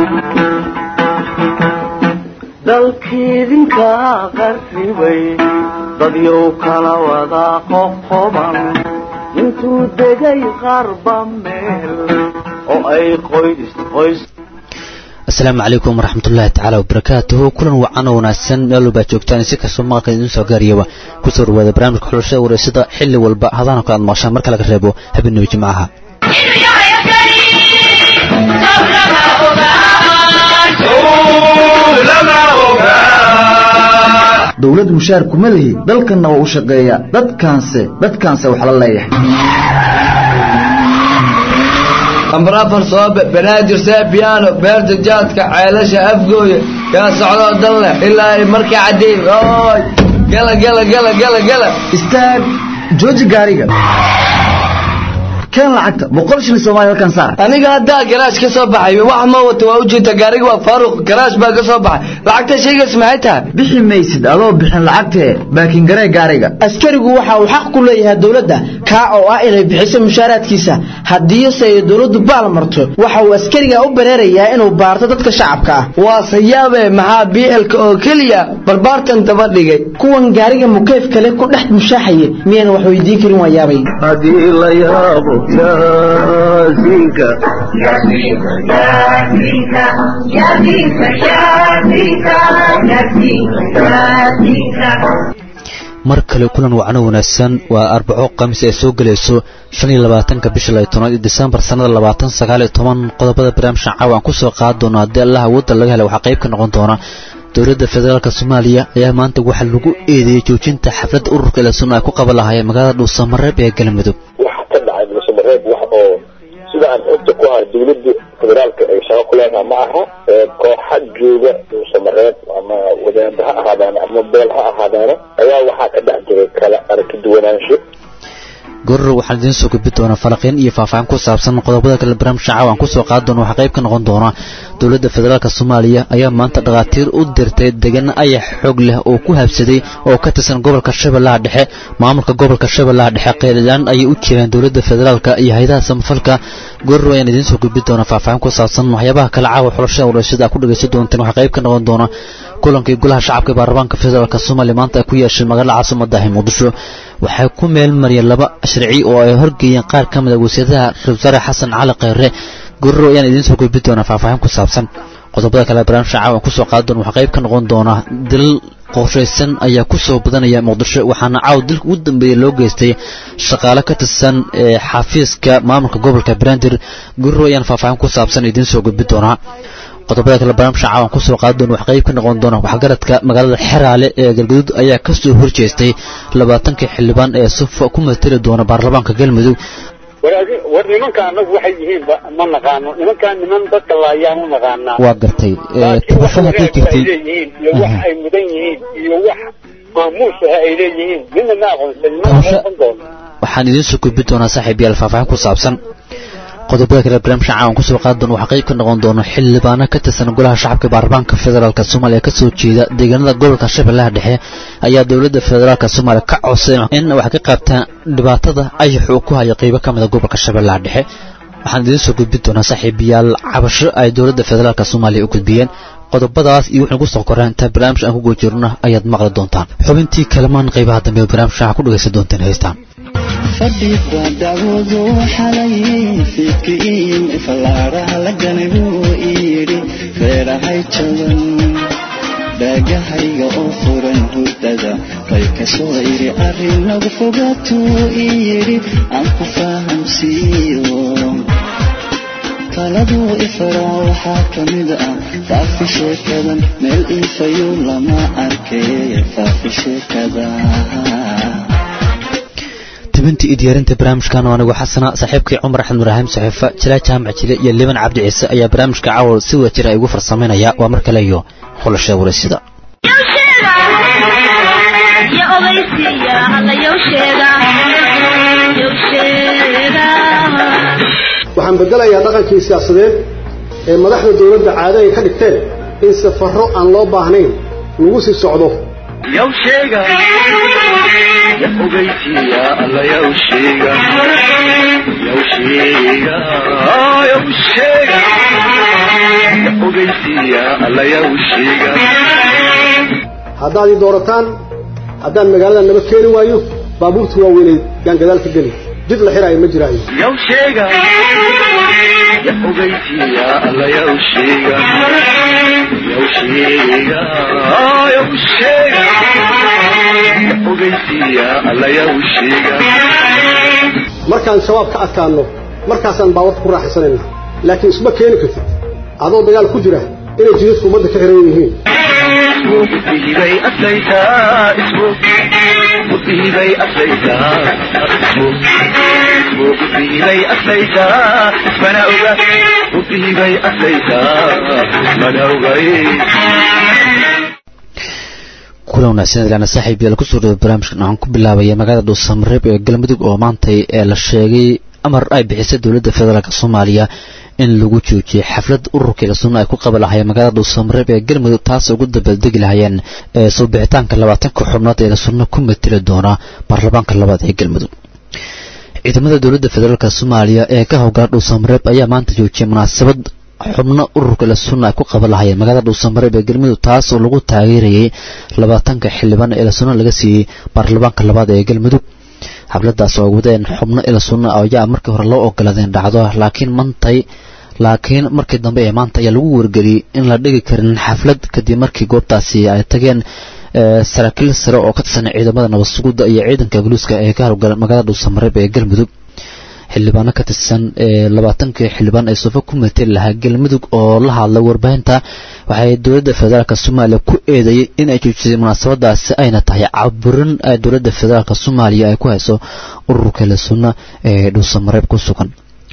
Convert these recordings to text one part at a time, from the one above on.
dalkiidinka qarribay dadyow kala wada qoqoban intuu degay qarba meel oo ay qoys qoys asalaamu calaykum waraxmatullaahi tacaala wabarakaatuhu kulan wacan oo wanaagsan meel walbaa joogtaan si kastoo maqalka idiin soo gaariyaba kusoo dhawaada barnaamijka xulashada wareysada xilli walba hadaana kale aad maqashaan marka laga reebo habeenimo jimcaha dowlad mushaar kuma lihi dalkanna waa u shaqeeya dadkaanse dadkaanse wax la leeyahay amrafar soobe banaadir seebiyaano beerta jaadka ceelasha afgooya kaa socdoo dan leh ilaa ay markii caddeey oy gala gala gala gala gala istaag jooji gaariga keen lacagta boqol shilin soomaaliya halkan saar aniga haddaa garaash ka soo baxay wax ma wato waa ujeedta gaariga waa faaruq garaash baa ka soo baxay lacagta shaygaas maxay tahay bixi maysid adoo bixin lacagtee baakin garee gaariga askarigu waxa uu xaq ku leeyahay dowladda kaa oo ah inay bixiso mushaaraadkiisa haddiise ay dowladdu baal marto waxa uu askariga u bareerayaa inuu baarto dadka shacabka ah waa sayaabe maxaa bielka oo keliya barbaartan daba dhigay kuwan gaariga mukeyf kale ku dhex mushaaxaya miyayna wax weydiin karin waa yaabay haddii la yaabo yaasiinka mar kale kulan wacno wanaagsan waa arbaco khamiis ay soo gelayso shan iyo labaatanka bisha lay tobnaad iyo disembar sannada labaatan sagaal iyo toban qodobada barnaamijkan caawa aan kusoo qaadi doono haddii allah awoodda laga helay waxaa qayb ka noqon doona dowladda federaalk soomaaliya ayaa maanta waxaa lagu eedeeyey joojinta xafladda ururka ilasun ay ku qaban lahaayeen magaalada dhuusamareeb ee galmudug waxa ka dhacay dhuusamareeb wax oo sida aan xogta ku ahay dowladda federaalka ay shaqo ku leedahay ma aha kooxa jooga dhuusamareeb ama wadaanda ha ahaadaana ama beel ha ahaadaana ayaa waxaa ka dhex jiray kala aragti duwanaansho goror waxaan idiin soo gudbi doonaa falaqiin iyo faahfaahin ku saabsan qodobada kale barnaamijka caawa aan kusoo qaadi doono waxaa qayb ka noqon doona dowladda federaalk soomaaliya ayaa maanta dhakhaatiir u dirtay degan ayax xoog leh oo ku habsaday oo ka tirsan gobolka shabeellaha dhexe maamulka gobolka shabeellaha dhexe qeeladaan ayay u jireen dowladda federaalk iyo hay-adaha samafalka goror ayaan idiin soo gudbi doonaa faahfaahin ku saabsan waxyaabaha kale caawa xulashada wareysyada aad ku dhegaysan doonteen waxaa qayb ka noqon doona kulankii golaha shacabka ee baarlamaanka federaalk soomaaliya maanta ay ku yeesheen magaalada caasimadahi muqdisho waxay ku meel mariyeen laba sharci oo ay horgeeyeen qaar ka mid a wasiiradaha ra-isul wasaare xasan cali kheyre gororo ayaan idiin soo gudbi doonaa faahfaahin ku saabsan qodobada kale barnaamijka caawan kusoo qaadi doona waxaa qayb ka noqon doona dilal qorshaysan ayaa ku soo badanaya muqdisho waxaana caaw dilka ugu dambeeya loo geystay shaqaale ka tirsan xafiiska maamulka gobolka banaadir gororo ayaan faahfaahin ku saabsan idiin soo gudbi doonaa qodobada kale barnaamijka caawan kusoo qaadi doona wax qayb ka noqon doona waxgaradka magaalada xeraale ee galgaduud ayaa ka soo horjeestay labaatankii xildhibaan ee sufa ku matali doona baarlamaanka galmudug war nimanka anagu waxay yihiin ma naqaano nimankaan niman dadka laayaan u naqaanaa waa gartay tabasho haddii jirtay leeyihiin iyo wax ay mudan yihiin iyo wax maamuus ah ay leeyihiin midna ma aqoonsan mana aqoonsan doono waxaan idiin soo gudbi doonaa saaxiib yaal faahfaahin ku saabsan qodobada kale barnaamijka caawan kusoo qaadi doona waxaa qayb ka noqon doona xildhibaano ka tirsan golaha shacabka baarlamaanka federaalk soomaaliya kasoo jeeda deegaanada gobolka shabeellaha dhexe ayaa dowladda federaalk soomaaliya ka codsayn in wax ka qaabtaan dhibaatada ayax uu ku hayo qeybo ka mida gobolka shabeellaha dhexe waxaan idiin soo gudbi doonaa saaxiibayaal cabasho ay dowladda federaalk soomaaliya u gudbiyeen qodobadaas iyo wixii kusoo koreen intaa barnaamij aan ku goojirno ayaad maqli doontaan xubintii kalamaan qaybaha dambe ee barnaamijka waxaa ku dhegaysan doonteen heystaan fadhiga dacwadu xalayay fiidkiin fallaaraha laganay buu iyidhi reerahay jaban dhaagahayga oo furan hurdada bay ka soo idhi arrin nagu fogaatuu iyidhi aan ku fahamsiiyo taladuu ifaraa waxaa ka mid ah faafi sheekadan meel iifayu lama arkay faafi sheekada tibintii iyo diyaarinta barnaamijkan oo anigu xasana saaxiibkii cumar axmed ibraahim saxiifa jilaa jaamac jile iyo liban cabdi ciise ayaa barnaamijka caawa si wada jira ay ugu farsamaynaya waa mar kale iyo xulashada wareysida waxaan bedelayaa dhaqankii siyaasadeed ee madaxda dowladda caado ay ka dhigteen in safarro aan loo baahnayn lagu sii socdo yow sheega ya ogeysiya alla yow sheega yow sheega yow sheega ya ogeysiiya allayaw sheega haddaad ii doorataan haddaan magaalada naba keeni waayo baabuurta waaweyneed yaan gadaal ka geli jid la xiraayo ma jiraayo yaw sheega ya ogeysiiya allayaw sheega yaw sheega yaw sheega ya ogeysiiya allayaw sheega markaan shabaab ka adkaanno markaasaan baawarka ku raaxaysanayna laakiin isma keeni kartid adoo dagaal ku jira inay jidadku ummadda ka xiran yihiin isbay aslaytaa isbu isbay aslaytaa isbu isbay aslaytaa mana oga isbay aslaytaa mana ogay kulan wanaagsan ilaana saaxiib yaal kusoo dhawo barnaamijkan waxaan ku bilaabaya magaalada dhuusamareeb ee galmudug oo maantay ee la sheegay amar ay bixisay dowladda federaalk soomaaliya in lagu joojiyay xaflad ururkii la sunna ay ku qaban lahayeen magaalada dhuusamareeb ee galmudug taas ugu dabaaldegi lahayeen ee soo bixitaanka labaatanka xubnood ee la sunna ku mateli doona baarlamaanka labaad ee galmudug ciidamada dowladda federaalk soomaaliya ee ka howgala dhuusamareeb ayaa maanta joojiyay munaasabad xubno ururka la sunna ay ku qaban lahayeen magaalada dhuusamareeb ee galmudug taas oo lagu taageerayay labaatanka xildhibaan ee la sunna laga siiyey baarlamaanka labaad ee galmudug xafladaas oo wadeen xubno ila sunna ayaa markii hore loo ogolaadeen dhacdo laakiin mantay laakiin markii dambe ee maanta ayaa lagu wargeliyey in la dhigi karin xaflad kadib markii goobtaasi ay tageen saraakiil sare oo ka tirsan ciidamada nabad sugudda iyo ciidanka boliiska ee ka howlgala magaalada dhuusamareeb ee galmudug xildhibaano ka tirsan labaatankii xildhibaan ee suufo ku mateli lahaa galmudug oo la hadlay warbaahinta waxay dowladda federaalk soomaaliya ku eedeeyey in ay joojisay munaasabadaasi ayna tahay caburin dowladda federaalk soomaaliya ay ku hayso ururka la sunna ee dhuusamareeb ku sugan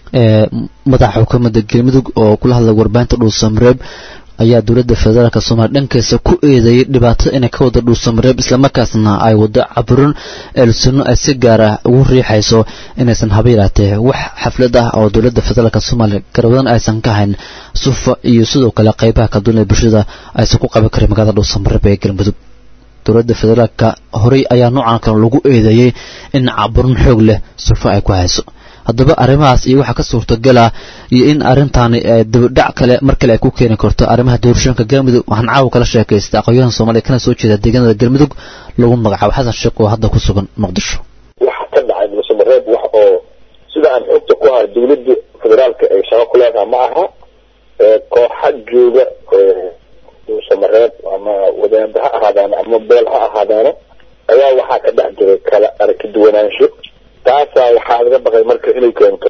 madaxa xukuumadda galmudug oo kula hadlay warbaahinta dhuusamareeb ayaa dowladda federaalk soomaaliya dhankeesa ku eedeeyey dhibaatada inay ka wada dhuusamareeb islamarkaasna ay wado caburin eelsunno ay si gaar ah ugu riixayso inaysan haba yaraatee wax xaflad ah oo dowladda federaalk soomaaliya garwadan aysan ka hayn sufa iyo sidoo kale qaybaha kala duwan ee bulshada aysan ku qaban karin magaalada dhuusamareeb ee galmudug dowladda federaalka horey ayaa noocan kale lagu eedeeyey in caburin xoog leh sufa ay ku hayso haddaba arrimahaas iyo waxaa ka suurtagala iyo in arrintaani dabadhac kale mar kale ay ku keeni karto arrimaha doorashooyinka galmudug waxaan caawa kala sheekaystay aqoonyahan soomaaliya kana soo jeeda deegaanada galmudug lagu magacaabo xasan sheekh oo hadda ku sugan muqdisho waxa ka dhacay dhuusamareeb wax oo sida aan xogta ku hayo dowladda federaalka ay shaqo ku leedahay ma aha kooxa jooga dhuusamareeb ama wadaanda ha ahaadaano ama beel ha ahaadaano ayaa waxaa ka dhex jiray kala aragti duwanaansho taasaa waxaa laga baqay marka inay keento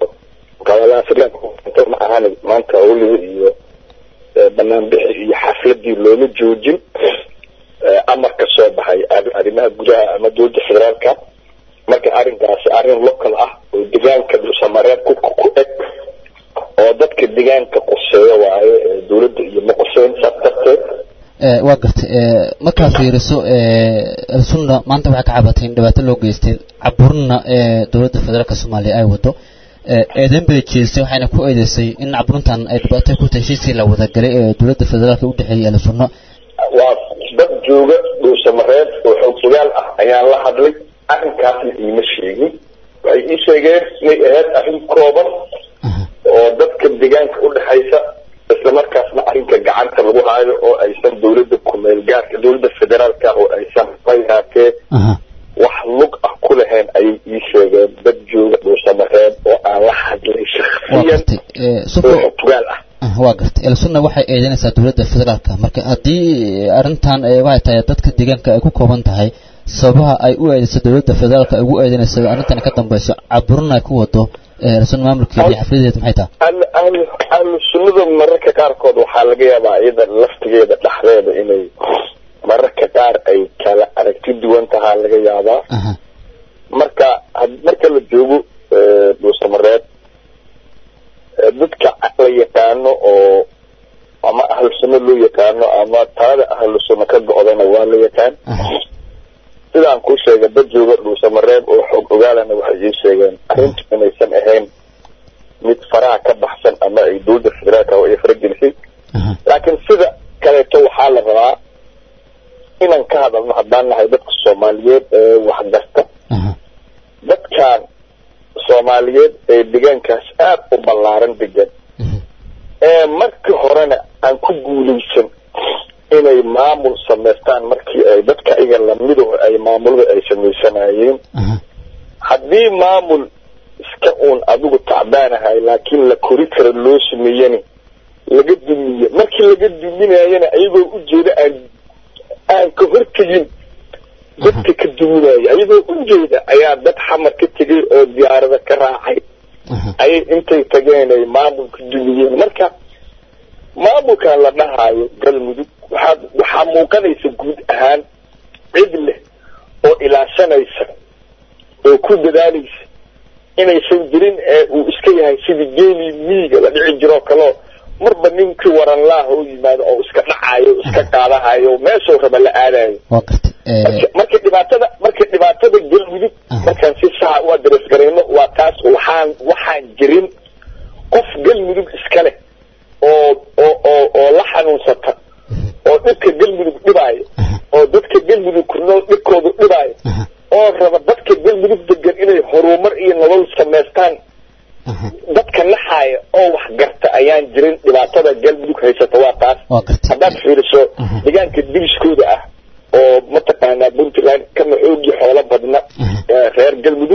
keento ma ahan maanta awliga iyo banaanbixi iyo xafladii looma joojin amar ka soo baxay arrimaha gudaha ama dowladda federaalka marka arrinkaasi arrin local ah oo deegaanka dhuusamareeb ku ku eg oo dadka deegaanka quseeya waaye dowladda iyo ma quseyn saas darteed waa gartay markaad fiiriso sunna maanta waxay ka cabatay in dhibaato loo geystay caburina dowladda federaalk soomaaliya ay wado eedeyn bay jeestay waxayna ku eedeysay in caburintan ay dhibaato ku tahay heshiiskii la wadagalay ee dowladda federaalk u dhexeeyay ahlu sunno waa dad jooga dhuusamareeb oo xoog ogaal ah ayaan la hadlay arrinkaasna iima sheegin waxay ii sheegeen inay ahayd arrin kooban oo dadka deegaanka udhexaysa islamarkaasna arrinka gacanta lagu haayo oo aysan dowladda kumeel gaarka dowladda federaalka oo aysan fayaatee wax lug ah ku lahayn ayay ii sheegeen dad jooga dhuusamareeb oo aan la hadlay shaksiyan oo tugaal ah waa gartay elsunna waxay eedeynaysaa dowladda federaalka marka haddii arrintan waxay tahay dadka deegaanka ay ku kooban tahay sababaha ay u eedeyso dowladda federaalka ay ugu eedeynaysa arrintan ka dambayso caburin ay ku wado elsunna maamulkeeda iyo xafladeeda maxay tahay ahlu sunnada mararka qaarkood waxaa laga yaabaa iyada laftigeeda dhexdeeda inay mararka qaar ay kala aragti duwan tahaa laga yaabaa marka marka la joogo dhuusamareeb dadka la yaqaano oo ama ahlu sunno loo yaqaano ama talada ahlu sunno ka go-dana waa la yaqaan sidaan kuu sheegay dad jooga dhuusamareeb oo xoog ogaalana waxay ii sheegeen arrintu inaysan ahayn mid faraha ka baxsan ama ay dowladda federaalka ay faragelisay laakiin sida kaleeto waxaa la rabaa inaan ka hadalno haddaan nahay dadka soomaaliyeed ee waxgarta dadkan soomaaliyeed ee deegaankaas aad u ballaaran degan ee markii horena aan ku ku guulaysan inay maamul samaystaan markii ay dadka iga lamido ay maamulada ay samaysanayeen haddii maamul iska uun adigu tacbaanahay laakiin la kori karo loo sameeyani laga dumiye markii laga duminayana ayagoo ujeeda aan aan ka hortegin dadka ka duminaya ayagoo ujeeda ayaa dad xamar ka tegay oo diyaarada ka raacay ayay intay tageen ay maamulka dumiyeen marka maamulkan la dhahaayo galmudug waxaa waxaa muuqanaysa guud ahaan cid leh oo ilaashanaysa oo ku dadaalaysa inaysan jirin ee uu iska yahay sidii geelii miiga la dhici jiroo kaleo marba ninkii waran laah oo yimaado oo iska dhacayo iska qaadahayo meeshuu raba la aadayo marka dhibaatada marka dhibaatada galmudug markaan si saxa u adres garayno waa taas waxaan waxaan jirin qof galmudug iska leh oo oo oo oo la xanuunsata oo dhibka galmudug dhibaayo oo dadka galmudug ku nool dhibkoodu dhibaayo oo raba dadka galmudug degan inay horumar iyo nolol samaystaan dadka naxaaya oo wax garta ayaan jirin dhibaatada galmudug haysata waa taas haddaad fiiriso deegaanka diriskooda ah oo mataqaanaa puntland kama xoogii xoolo badna reer galmudug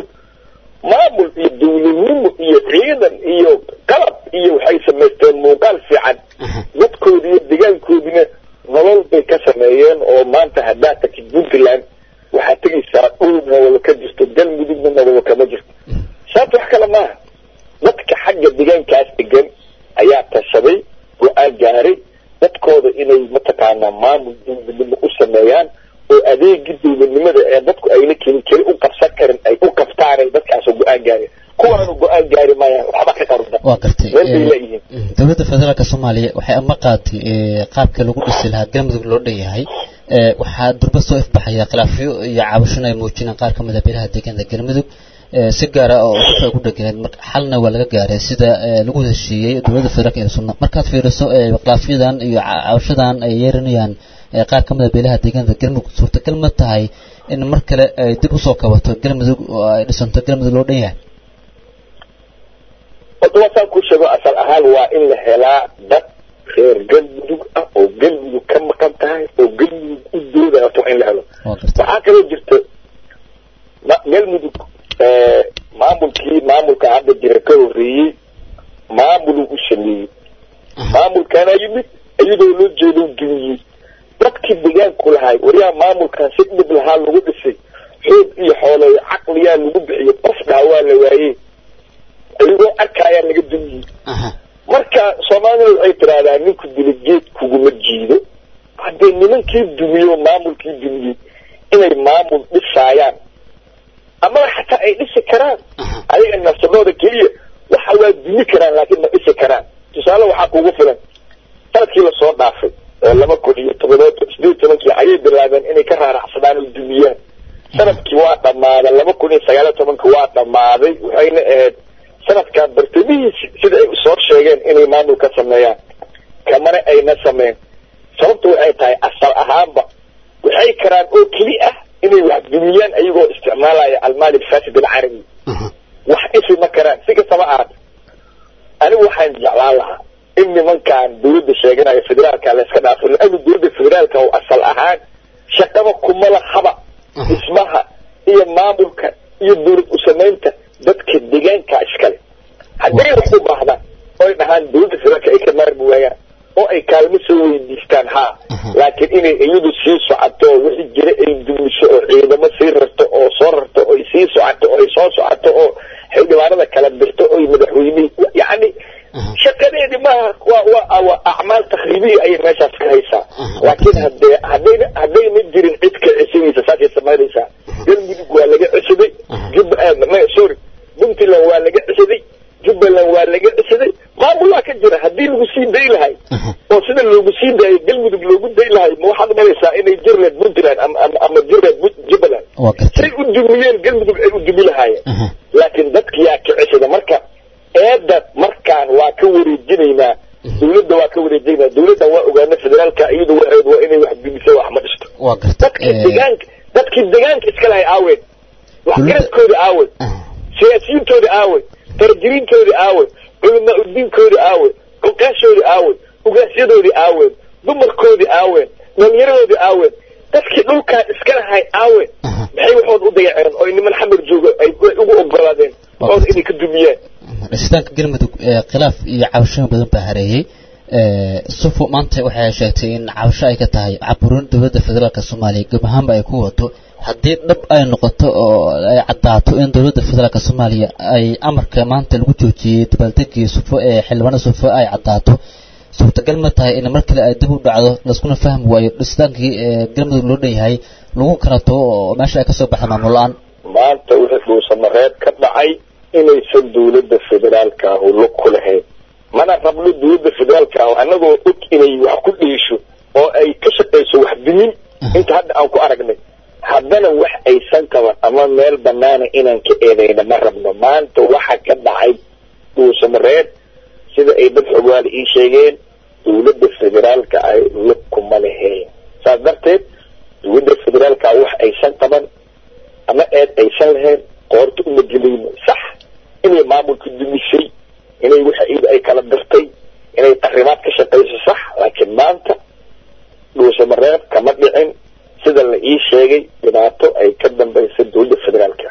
maamul iyo dawladnimo iyo ciidan iyo qalab iyo waxay samaysteen muuqaal fiican dadkoodi iyo deegaankoodina nolol bay ka sameeyeen oo maanta haddaad tagtid puntland waxaad tegaysaa dhul nolol ka jirto galmudugna nolol kama jirto sababta wax kale maaha dadka xagga deegaankaas degan ayaa tashaday go-aan gaaray dadkooda inay mataqaanaa maamul dawladnimo u sameeyaan oo adeegii dawladnimada ee dadku ayna keni keli u qabsan karin ay u qabtaanay dadkaasoo go-aan gaareen kuwaanu go-aan gaari maayaan waxba ka qaruda waa gartay meel bay leeyihiin dowladda federaalka soomaaliya waxay ama qaatay qaabka lagu dhisi lahaa galmudug loo dhan yahay waxaa durba soo ifbaxaya khilaafyo iyo cabashon ay muujinaan qaar ka mid a beelaha deegaanka galmudug si gaara oo dadka ku dheganeed marka xalna waa laga gaaray sida lagu heshiiyey dowladda federaalka ee sunna markaad fiiriso khilaafyadan iyo cabashadan ay yeeranayaan qaar ka mid a beelaha deegaanka galmudug suurtagal ma tahay in mar kale ay dib usoo kabato galmudug oo ay dhisanto galmudug loo dhan yahay horta waasaan ku sheego asal ahaan waa in la helaa dad reer galmudug ah oo galmudug ka maqan tahay oo galmudug u doodaya horta waa in la helo waxaa kaloo jirta galmudug maamulkii maamulka hadda jira ka horreeyey maamuluu u sameeyey maamulkaana yimid iyadoo loo jeedo dumiyey dadkii deegaanku lahay waryaa maamulkan si dhib lahaa lagu dhisay xoog iyo xoolooyo caqliyaa lagu bixiyey qof dhaha waa la waayey ayagoo arkaayaa laga dumiyey marka soomaalida waxay tiraahdaa ninku dila geed kuguma jiido haddee nimankii dumiyo maamulkii dumiyey inay maamul dhisaayaan amaba xataa ay dhisi karaan ayaga nafsadooda keliya waxa waa dumi karaan laakiin ma dhisi karaan tusaale waxaa kugu filan sanadkii lasoo dhaafay oo laba kun iyo todoba sideed tobankii ayay bilaabeen inay ka raaracsadaan oo dumiyaan sanadkii waa dhammaaday laba kun iyo sagaal iyo tobanka waa dhammaaday waxayna ahayd sanadkan bartamihiisi sida ay soo sheegeen inay maamul ka sameeyaan kamana ayna sameyn sababta waxay tahay asal ahaanba waxay karaan oo keli ah inay wax dumiyaan ayagoo isticmaalaya almaali alfasid alcarabi wax isi ma karaan si kastaba ahaata anigu waxaan jeclaan lahaa in nimankan dawladda sheeganaya federaalka la iska dhaafo la-aanu dawladda federaalka oo asal ahaan shaqaba kuma lahaba dhismaha iyo maamulka iyo dawlad u samaynta dadka deegaanka iskale hadday wax u baahdaan oy dhahaan dawladda federaalka ay ka maarmi waayaan oo ay kaalmo soo weydiistaan haa laakiin inay iyadu sii socoto wixii jira ay dumiso oo ciidamo sii rarto oo soo rarto oy sii socoto oo ay soo socoto oo xildhibaanada kala dirto oy madaxweyne yacni shaqadeedi maaha waa waa waa acmaal takriibiya ayay meeshaas ka haysaa laakiin hadee haddayna haddayna jirin cid ka cesinaysa saasay samaynaysaa galmudug waa laga cesiday jub sorry puntland waa laga cesiday jubbaland waa laga cesiday maamulaa ka jira haddii lagu sii day lahay oo sida loogu sii daayay galmudug loogu day lahay ma waxaad umalaysaa inay jirleed puntland ama ama ama jirleed jubbaland say u dumiyeen galmudug ay u dumi lahaayeen laakiin dadkiyaa ka cesida marka eedda markaan waa ka wareejinaynaa dawladda waa ka wareejinaynaa dawladdan waa ogaana federaalka iyadu waxeed waa inay wax dumiso wax ma dhisto dadkii deegaanka dadkii deegaanka iska lahay aaween waxgaradkooda aawey siyaasiyiintooda aawey tarjiriintooda aawey culamaa udiinkooda aawey oqaashooda aawey ugaasyadoodii aaween dumarkoodii aaween dhalinyaradoodii aaween dadkii dhulkaan iska lahay aawen maxay waxooda u dayaceen oo niman xamar jooga ay ugu ogolaadeen waxooda inay ka dumiyaan dhisitaanka galmudug ee khilaaf iyo cabashooyin badan baa hareeyey sufo maanta waxay sheegtay in cabasho ay ka tahay caburin dowladda federaalk soomaaliya gab ahaanba ay ku wato haddii dhab ay noqoto oo ay caddaato in dowladda federaalk soomaaliya ay amarka maanta lagu joojiyey dabaaldegii sufo ee xildhibaanada sufo ay caddaato suurtagal ma tahay in mar kale ay dib u dhacdo laiskuna fahmi waayo dhisitaankii galmudug loo dhan yahay lagu kala tago oo meesha ay kasoo baxda maamul la-aan maanta wixii dhuusamareeb ka dhacay inaysan dowladda federaalka ahu lug ku lahayn mana rabno dowladda federaalka ahu annagoo og inay wax ku dhiisho oo ay ka shaqayso wax dimin inta hadda aan ku aragnay haddana wax aysan qaban ama meel banaana inaan ka eedayna ma rabno maanta waxa ka dhacay dhuusamareeb sida ay dad xogwaali ii sheegeen dowladda federaalka ay lug kuma lahayn saas darteed dowladda federaalka wax aysan qaban ama eed aysan lahayn qoorta uma gelayno sax inay maamulka dumisay inay waxa iyada ay kala dirtay inay arrimaad ka shaqayso sax laakiin maanta dhuusamareeb kama dhicin sida la ii sheegay dhibaato ay ka dambaysa dowladda federaalka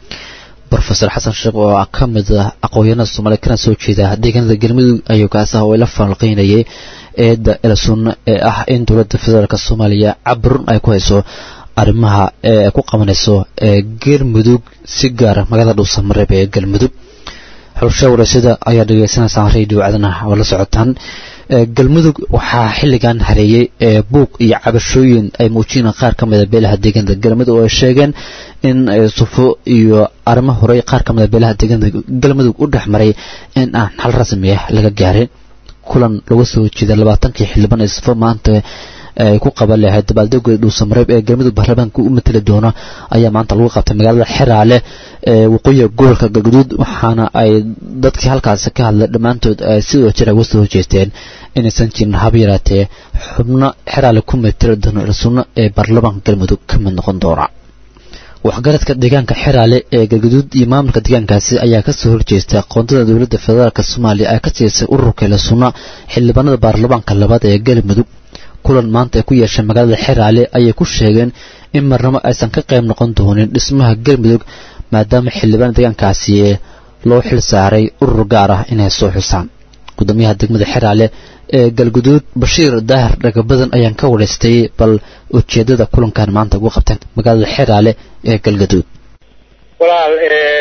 rofeor xasan sheekh oo ka mid ah aqoonyahanada soomaaliya kana soo jeeda deegaanada galmudug ayuu kaas ah oo ila falanqeynayay eedda elsun ee ah in dowladda federaalk soomaaliya caburun ay ku hayso arrimaha ee ku qabanayso galmudug si gaara magaalada dhuusamareeb ee galmudug xulsha wareysada ayaa dhegeysanaysaa radio cadana oo la socotaan galmudug waxaa xilligan hareeyey buuq iyo cabashooyin ay muujiyeen qaar ka mida beelaha deegaanada galmudug oo ay sheegeen in sufo iyo arrimo horey qaar ka mida beelaha deegaanada galmudug u dhex maray in aan xal rasmi ah laga gaarin kulan laga soo jeeda labaatankii xildhibaan ee sufo maanta ay ku qaban lahayd dabaaldega dhuusamareeb ee galmudug baarlamaanka u mateli doona ayaa maanta lagu qabtay magaalada xeraale ee waqooyiga gobolka galguduud waxaana ay dadkii halkaasi ka hadlay dhammaantood ay sidoo jira uga soo horjeesteen inaysan jirin haba yaraatee xubno xeraale ku mateli doona ilsunno ee baarlamaanka galmudug ka mid noqon doona waxgaradka deegaanka xeraale ee galguduud iyo maamulka deegaankaasi ayaa kasoo horjeestay aqoontada dowladda federaalk soomaaliya ay ka siisay ururka ilsunno xildhibaanada baarlamaanka labaad ee galmudug kulan maanta ay ku yeeshay magaalada xeraale ayay ku sheegeen in marnabo aysan ka qayb noqon doonin dhismaha galmudug maadaama xildhibaan deegaankaasi loo xil saaray urur gaar ah inay soo xusaan gudoomiyaha degmada xeraale ee galguduud bashiir daahir dhagabadan ayaan ka waraystay bal ujeedada kulankan maanta ugu qabteen magaalada xeraale ee galguduud walaal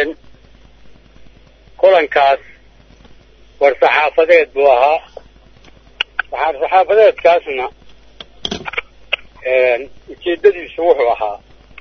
kulankaas war saxaafadeed buu ahaa waxaa saxaafadeedkaasna ujeedadiisu wuxuu ahaa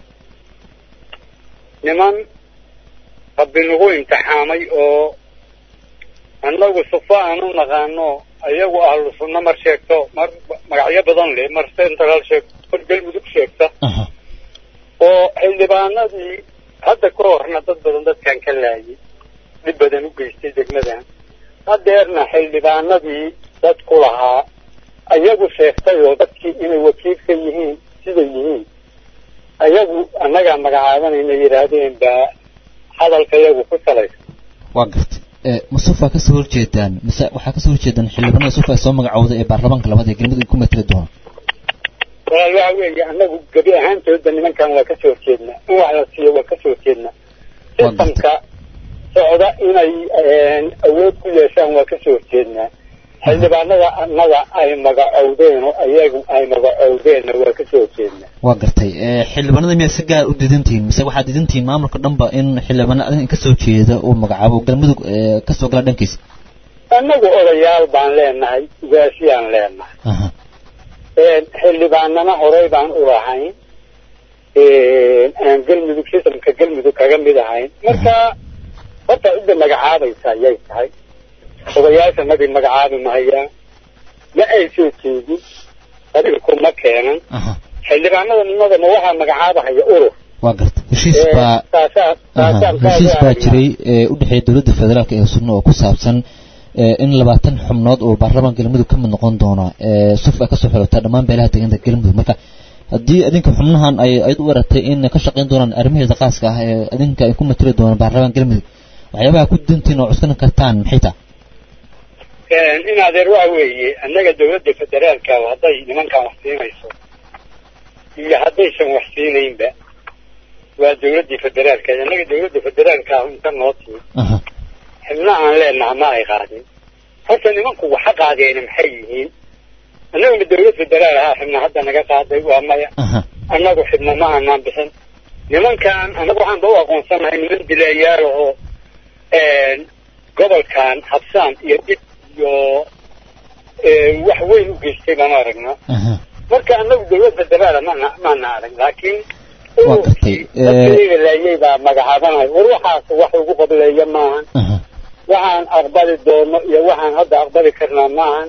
niman rabbi nagu imtixaamay oo annagu sufo aan u naqaano ayagu ahlu sunno mar sheegto mar magacyo badan leh mar central sheegto mar galmudug sheegta oo xildhibaanadii hadda ka horna dad badan dadkan ka laayay dhib badan u geystay degmadan hadeerna xildhibaanadii dad ku lahaa ayagu sheegtay oo dadkii inay wakiilka yihiin siday yihiin ayagu annagaa magacaabanayna yidhaahdeen baa hadalka iyagu ku salaysa waa gartay masufa kasoo horjeedaan mise waxaa kasoo horjeedaan xildhibaanada sufa ay soo magacowda ee baarlamaanka labaad ee galmudug ku mateli doona walaal waxa weeye annagu gebi ahaantooda nimankan waa kasoo horjeednaa in wax la siiyo waa kasoo horjeednaa sistamka socda inay awood ku yeeshaan waa kasoo horjeednaa xildhibaanada annaga ay magacowdeen oo ayagu ay magacowdeenna waa kasoo horjeednaa waa gartay xildhibaanada miyaa si gaar u diidantihiin mise waxaad diidantihiin maamulka dhanba in xildhibaanada kasoo jeeda uu magacaabo galmudug kasoo gala dhankiisa annagu odayaal baan leenahay ugaasiyaan leenahay xildhibaanana horey baan u lahayn aan galmudug sistamka galmudug kaga mid ahayn marka horta cidda magacaabaysa ayay tahay odayaasha nabi magacaabi mahayaan ma ay soo jeedin qabiilku ma keenan xildhibaanada nimadana waxaa magacaabahaya urur waa garta heshiis baa heshiis baa jiray ee u dhexeeya dowladda federaalk ee sunno oo ku saabsan in labaatan xubnood oo baarlamaan galmudug ka mid noqon doona suf ay kasoo xirota dhammaan beelaha deegaanka galmudug marka haddii idinka xubnahan ay ayd u eratay in ka shaqayn doonaan arrimaheeda qaaska ah ee idinka ay ku matali doonaan baarlamaan galmudug waxyaabaha ku dintiin oo cuskan kartaan maxay tahay in adeer waxa weeye annaga dawladda federaalka hadday nimankan wax siinayso iyo haddaysan wax siinaynba waa dawladdii federaalka annaga dawladda federaalka inta noo timi xibna aan leenaha ma ay qaadin horta nimanku waxa qaadeena maxay yihiin annaguna dawlad federaal ahaa xibna hadda naga qaaday waa maya annagu xibna ma aanaan bixin nimankan annagu waxaan ba u aqoonsanahay niman dilayaal oo gobolkan habsaan iyo dhib iyo wax weyn u geystay baan aragnaa marka annagu dawlad federaala mana maana arag laakiin laayay baa magacaabanay war waxaas wax ugu qableeya maahan waxaan aqbali doono iyo waxaan hadda aqbali karnaa maahan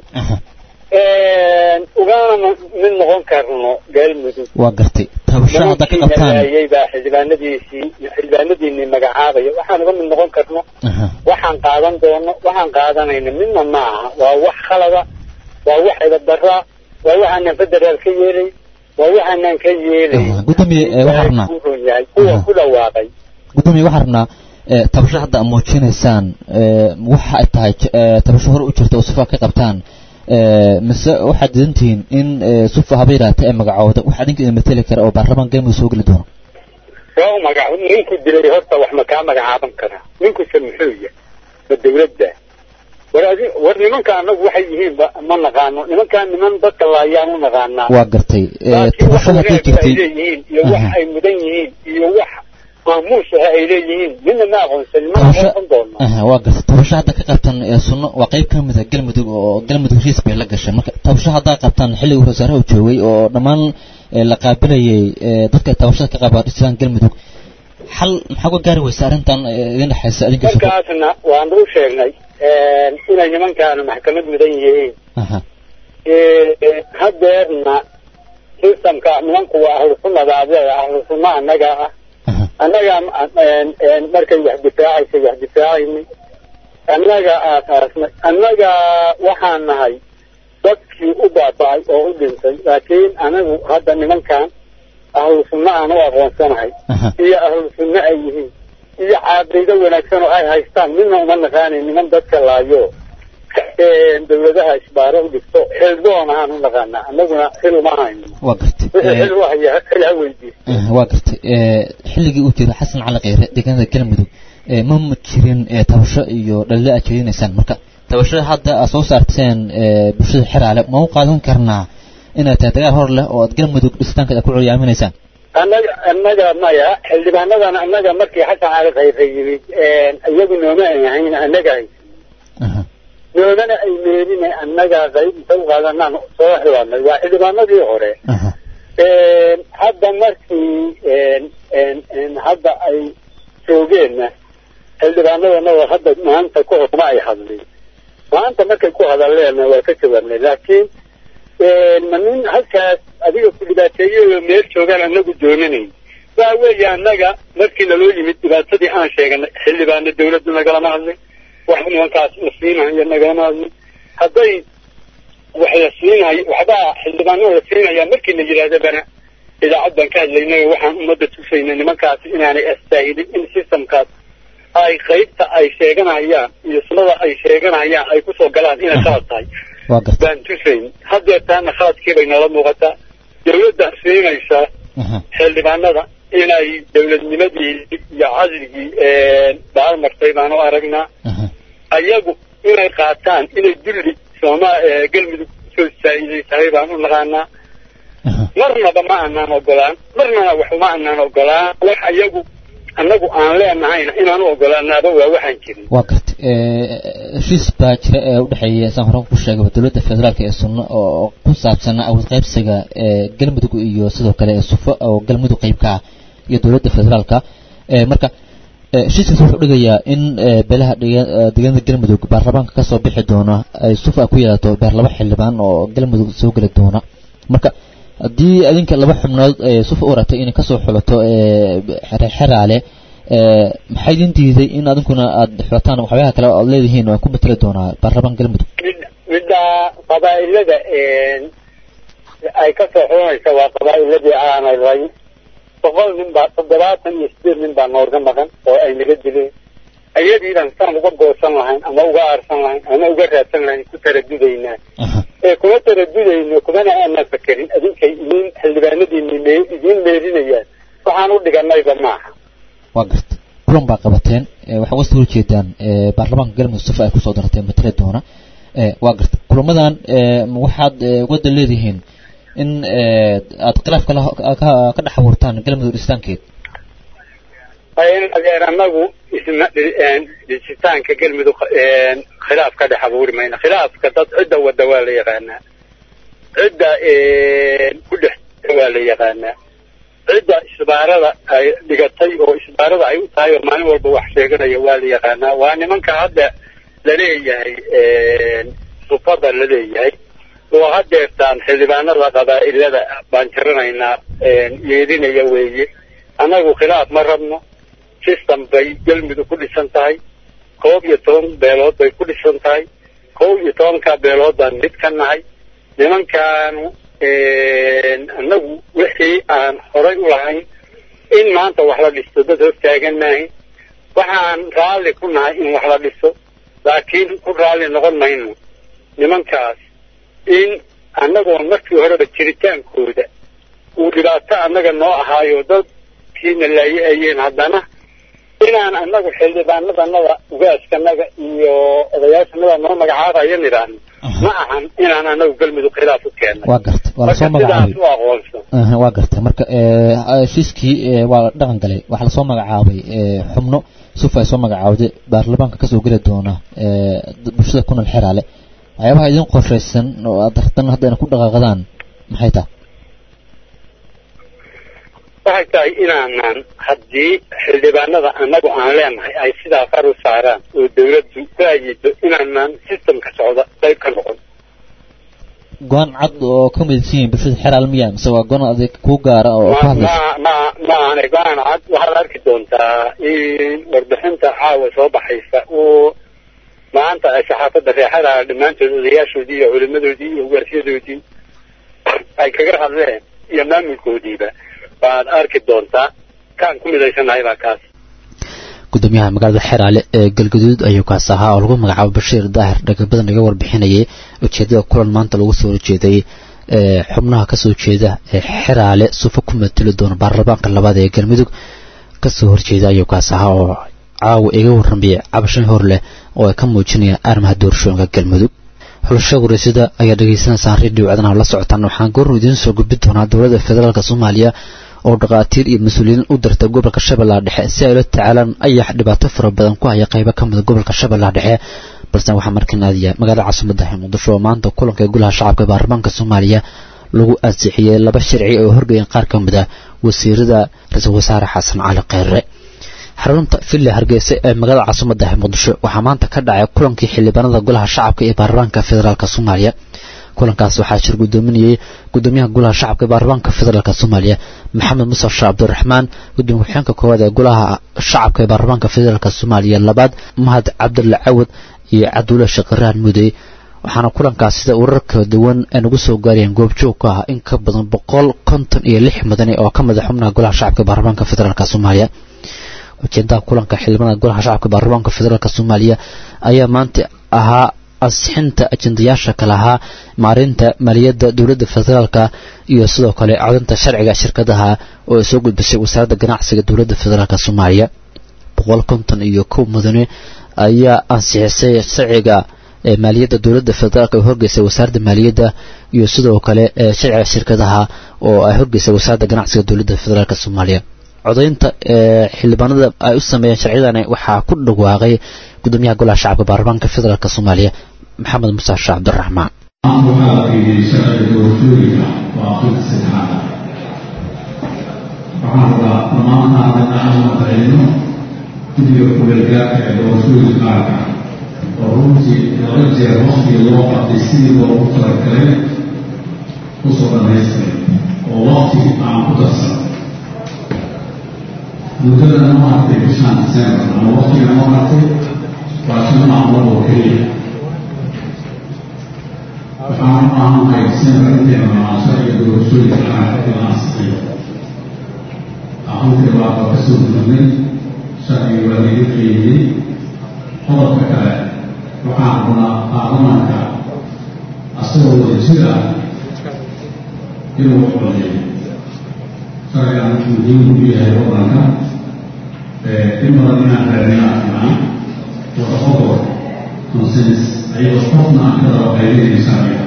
ugana mid noqon karno galmudug waa gartay tabasho hadda ka qabtaan laayay baa xildhibaanadiisii xildhibaanadiinii magacaabaya waxaan uga mid noqon karno waxaan qaadan doono waxaan qaadanayna midna maaha waa wax khalada waa wax idabdaraa waa waxaanan federaal ka yeelay waa waxaanan ka yeelay gudoomiye waxaa rabnaa ron yahay kuwa ku dhawaaqay gudoomiye waxaa rabnaa tabasho hadda aad muujinaysaan waxa ay tahay tabasho hore u jirta oo sufa ka qabtaan mise waxaad didantihiin in sufa haba yaraata ee magacooda wax adinka idin mateli kara oo baarlamaan galmudug soo geli doono waa u magac ninku dilay horta wax ma kaa magacaaban karaa ninkuse muxuu yahay ma dawladda war adi war nimanka anagu waxay yihiin ma naqaano nimankaan niman dadka laayaan u naqaanaa waa gartay tabasho hadday ay jirtay leeyihiin iyo wax ay mudan yihiin iyo wax maamuus ah ay leeyihiin midna ma aqoonsan ma tabasho aqoonsan doono aha waa gartay tabasho hadda ka qabtaan ee sunno waa qayb ka mid a galmudug oo galmudug riis bay la gashay marka tabasho haddaa qabtaan xilligii wasaaraha uu joogay oo dhammaan ee, la qaabilayay ee, dadka tabashada ka qaba dhisaan galmudug xal maxaa uga gaari weysa arrintan ee, idin dhexaysa adinka sufa markaasna waan u sheegnay inay nimankaanu maxkamad mudan yihiin aha hadeerna sistamka nimanku waa ahlu sunnada adeega ahlu sunna annaga ah annaga markay wax difaacaysay wax difaacaynay annaga aasaasnay annaga waxaan nahay dadkii u baaba'ay oo u dhintay laakiin anagu hadda nimankan ahlu sunna aan u aqoonsanahay iyo ahlu sunna ay yihiin iyo caaqida wanaagsan oo ay haystaan midna uma naqaanayn niman dadka laayo dawladaha isbaaro u dhigto xildoon ahaan u naqaanaa annaguna xil uma hayno waa gartay wixii ee, xil u haya xil ha weydiiyo aha, waa gartay ee, xilligii uu jiray xasan cali kheyre deegaanada galmudug ee, ma ma jirin ee, tabasho iyo dhalile aad jeedinaysaan marka tabashada hadda aad soo saarteen ee, bulshada xeraale ma u qaadan karnaa inay tahay dagaal hor leh oo aad galmudug dhisitaanka aad ku curyaaminaysaan annaga annaga maya xildhibaanadan annaga markii xasan cali khayre yimid iyagu nooma ay ahayn annaga hay aha noomana ay meelina annaga qayb inta u qaadanaan soo xiwaanay waa xildhibaanadii hore aha hadda markii hadda ay joogeenna xildhibaanadanada hadda maanta ka hor ma ay hadlin maanta markay ku hadaleenna waa ka jawaabnay laakiin ma nin halkaas adiga ku dhibaateeyey oo meel joogaan anagu doonanayn waa weeye annaga markii naloo yimid dhibaatadii aan sheeganay xildhibaana dawladdu nagalama hadlin wax nimankaas la siinayo nagalama hadlin hadday wax la siinayo waxbaa xildhibaanada la siinaya markii la yidhaahdo bana idaacad baan ka hadlaynay oo waxaan ummadda tusaynay nimankaasi inaanay astaahilin in systemkaas ay qaybta ay sheeganayaan iyo sunnada ay sheeganayaan ay kusoo galaan inay khalad tahay waa gartay baan tusayn haddeertaana khaladkii bay nala muuqataa dawladda siinaysa aha xildhibaanada inay dawladnimadii iyo casrigii baalmartay baan u aragnaa aha ayagu inay qaataan inay dulli sooma galmudug soo saa'iday tahay baan u naqaanaa aha marnaba ma aanaan ogolaan marnana wax uma aanaan ogolaan wax ayagu annagu aan leenahayna inaan u ogolaanaaba waa waxaan jirin waa gartay ee, heshiis baa jira ee u dhexeeya saan hore ku sheegay dowladda federaalka ee sunno oo ku saabsan awood qaybsiga ee galmudug iyo sidoo kale ee sufo oo galmudug qayb ka ah iyo dowladda federaalka ee marka ee, heshiiskaas wuxuu dhigayaa in ee, beelaha dhiga- ee, deegaanada galmudug baarlamaanka kasoo bixi doona ay sufa ku yeelato beer laba xildhibaan oo galmudug soo geli doona marka haddii adinka laba xubnood ee sufa u ratay inay kasoo xulato ee xeraale ee maxay idin diiday in adinkuna aad xulataan waxyaabaha kale oo aad leedihiin waan ku mateli doonaa baarlamaan galmudug mid midda qabaa'ilada ay ka soo xulanaysa waa qabaa'iladii aanay rayn boqol nin baa toddobaatan iyo sideed nin baa noorga maqan oo ay naga dileen ayadiidan saan uga goosan lahayn ama uga aarsan lahayn ama uga raadsan lahayn ku taradudaynaa ee kuma taradudayno kumana aanan fakerin idinkay idin xildhibaanadiini me idiin meerinayaan waxaan u dhiganayba maaha waa garta kulan baa qabateen waxaa uga soo horjeedaan baarlamaanka galmudug sifa ay kusoo darteen matale doona waa garta kulamadan waxaad wadda leedihiin in aad khilaaf kala ka dhex abuurtaan galmudug dhistaankeed adeer anagu isma dhisitaanka galmudug khilaaf ka dhex abuuri mayno khilaafka dad cidda wadda waa la yaqaanaa cidda ku dhex waa la yaqaanaa cidda isbaarada ay dhigatay oo isbaarada ay u tahay oo maalin walba wax sheeganaya waa la yaqaanaa waa nimanka hadda laleeyahay sufada laleeyahay oo hadeertaan xildhibaanada qabaa'ilada baan jaranaynaa yeedinaya weeye annagu khilaaf ma rabno system bay galmudug ku dhisan tahay koob iyo toban beelood bay ku dhisan tahay koob iyo tobanka beelood baan mid ka nahay nimankaanu annagu wixii aan horay u lahayn in maanta wax la dhisto dad hortaagan maahayn waxaan raalli ku nahay in wax la dhiso laakiin ku raalli noqon mayno nimankaas in annagoon markii horeba jiritaankooda uu dhibaato annaga noo ahaayo dadkiina laaye ayeen haddana inaan annagu xildhibaanadanada ugaaskanaga iyo odayaashanada noo magacaabaya nidhaahno ma ahan inaan annagu galmudug khilaaf u keennay waa garta waa lasoo magacaabay u aqoonsan waa garta marka heshiiskii waa la dhaqan galay waxaa lasoo magacaabay xubno sufa ay soo magacaawday baarlamaanka kasoo geli doona bulshada ku nool xeraale waxyaabaha idin qorshaysan oo aad rabtan haddayna ku dhaqaaqdaan maxay tahay waxay tahay inaanan haddii xildhibaanada annagu aan leenahay ay sidaa far u saaraan oo dawladdu ku ayido inaanan systemka socda qayb ka noqon go-aan cad oo ka midaysan yihiin bulshada xeraal miya mise waa go-aan adig kuu gaara oo ka hadlaysa ma ma ma ahane go-aan cad waxaad arki doontaa in warbixinta caawa soo baxaysa uu maanta ay saxaafadda reexada dhammaantood odayaashoodii iyo culimadoodii iyo ugaasyadoodii ay kaga hadleen iyo maamulkoodiiba waad arki doontaa kaan ku midaysanahay baa kaas gudoomiyaha magaalada xeraale ee galgaduud ayuu kaas ahaa oo lagu magacaabo bashiir daahir dhagabadan laga warbixinayay ujeedada kulan maanta lagu soo horjeeday xubnaha kasoo jeeda ee xeraale sufa ku mateli doona baarlamaanka labaad ee galmudug kasoo horjeeda ayuu kaas ahaa oo caawa iga warramaya cabashan hor leh oo ay ka muujinayaan arrimaha doorashooyinka galmudug xulasho wareysada ayaa dhegaysanaysaan radio codanaha la socotaan waxaan goornu idiin soo gudbin doonaa dowladda federaalk soomaaliya oo dhakhaatiir iyo mas-uuliyiin u dirtay gobolka shabeellaha dhexe si ay la tacaalaan ayax dhibaato fara badan ku haya qaybo ka mida gobolka shabeellaha dhexe balse waxaa markan aadaya magaalada caasimadda muqdisho oo maanta kulanka ee golaha shacabka baarlamaanka soomaaliya lagu ansixiyey laba sharci oo horgeeyeen qaar ka mid a wasiirada ra-iisul wasaare xasan cali kheyre xarunta villa hargeysa ee magaalada caasimadda muqdisho waxaa maanta ka dhacay kulankii xildhibaanada golaha shacabka ee baarlamaanka federaalk soomaaliya kulankaas waxaa shir gudoominayay gudoomiyaha golaha shacabka ee baarlamaanka federaalk soomaaliya maxamed muuse sheekh cabdiraxmaan gudoomiye ku-xigeenka koowaad ee golaha shacabka ee baarlamaanka federaalk soomaaliya labaad mahad cabdulla cawad iyo cabdulla shaqiraan mudey waxaana kulankaas sida urar kala duwan ay nagu soo gaarayeen goobjoog ka ah in ka badan boqol konton iyo lix mudane oo ka mid a xubnaha golaha shacabka ee baarlamaanka federaalk soomaaliya ujeedaha kulanka xildhibaanada golaha shacabka baarlamaanka federaalk soomaaliya ayaa maanta ahaa ansixinta ajendayaasha kale ahaa maarinta maaliyadda dowladda federaalka iyo sidoo kale codinta sharciga shirkadaha oo ay soo gudbisay wasaaradda ganacsiga dowladda federaalk soomaaliya boqol konton iyo kow mudane ayaa ansixisay sharciga maaliyadda dowladda federaalk oo horgeysay wasaaradda maaliyadda iyo sidoo kale sharciga shirkadaha oo ay horgeysay wasaaradda ganacsiga dowladda federaalk soomaaliya codaynta xildhibaanada ay u sameeyeen sharciyadani waxaa ku dhawaaqay gudoomiyaha golaha shacabka baarlamaanka federaalk soomaaliya maxamed muuse sheekh cabdiraxmaan waxaa la qiimeeyey sharciga doorashooyinka waa aqrinta saddexaad waxaan rabaa dhammaantaana inaan maqlayno guddiga kuleelgaarka ee doorashooyinka qaarka oo runtii laba jeer waqtigii loo qabtay sidii loogu talagalay kusoo dhamaystiray oo waqti aan ku darsan muddada noo hartay bishaan disembar ama waqtiga noo hartay waa shan maalmood oo keliya waxaan u baahannahay disembar inteena maasho iyo doorashooyinka qaranka in la ansixiyo aqoontii baaba ka soo gudnay sharcigi waa laga qeydiyey qodobka kale waxaan rabnaa baarlamaanka asagoo wada jir ah inuu codeeyo sharcigan muhiim u yahay waddanka in badan inaan raadinaa fiican wada ogol consens ayagoo qofna aan ka daba qaybinayn sharciga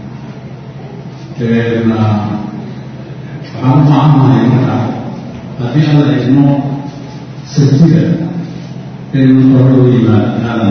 waxaan u baahannahay marka haddii alla idmo sabtida in hore u yimaad inaadan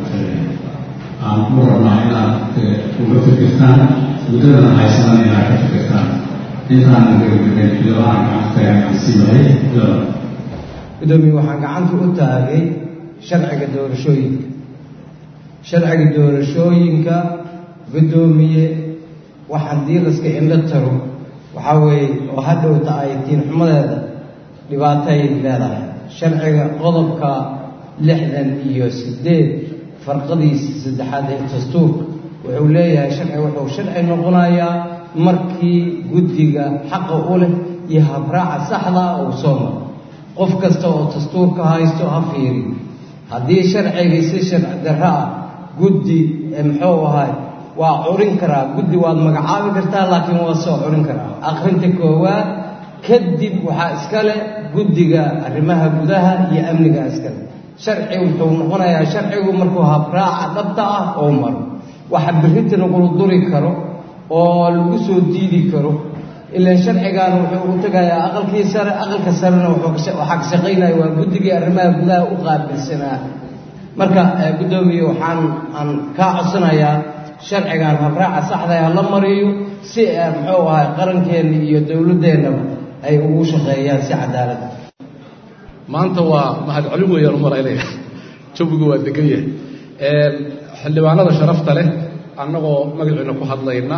aan ku rabnaa inaad uga fikirtaan muddadana haysanan inaad ka fikirtaan intaan gabagaben xildhibaan gacanta siimahay laba gudoomiye waxaan gacanta u taagay sharciga doorashooyinka sharciga doorashooyinka gudoomiye wax haddii laska indho taro waxaa weeye oo hadhowta ay tiinxumadeeda dhibaatay leedahay sharciga qodobka lixdan iyo siddeed farqadiisa saddexaad ee dastuurka wuxuu leeyahay sharci wuxuu sharci noqonayaa markii guddiga xaqa u leh iyo habraaca saxda uu soo maro qof kasta oo dastuurka haysto ha fiiri haddii sharcigii si sharci darro ah guddi muxuu ahay waa curin karaa guddi waad magacaabi kartaa laakiin waa soo curin karaa akhrinta koowaad kadib waxaa iskale guddiga arrimaha gudaha iyo amniga iskale sharci wuxuu noqonayaa sharcigu markuu habraaca dhabta ah oo maro waxa birrinta lagula duri karo oo lagu soo diidi karo ilaan sharcigan wuxuu u tegayaa aqalkii sare aqalka sarena waxaa ka shaqaynaya waa guddigii arrimaha gudaha u qaabilsanaa marka guddoomiye waxaan aan kaa codsanayaa sharcigan habraaca saxda ah la mariyo si muxuu ahay qarankeenna iyo dowladdeennaba ay ugu shaqeeyaan si cadaalad maanta waa mahadcelin weeyaan u malaynaya jawigu waa degan yahay xildhibaanada sharafta leh annagoo magaciina ku hadlayna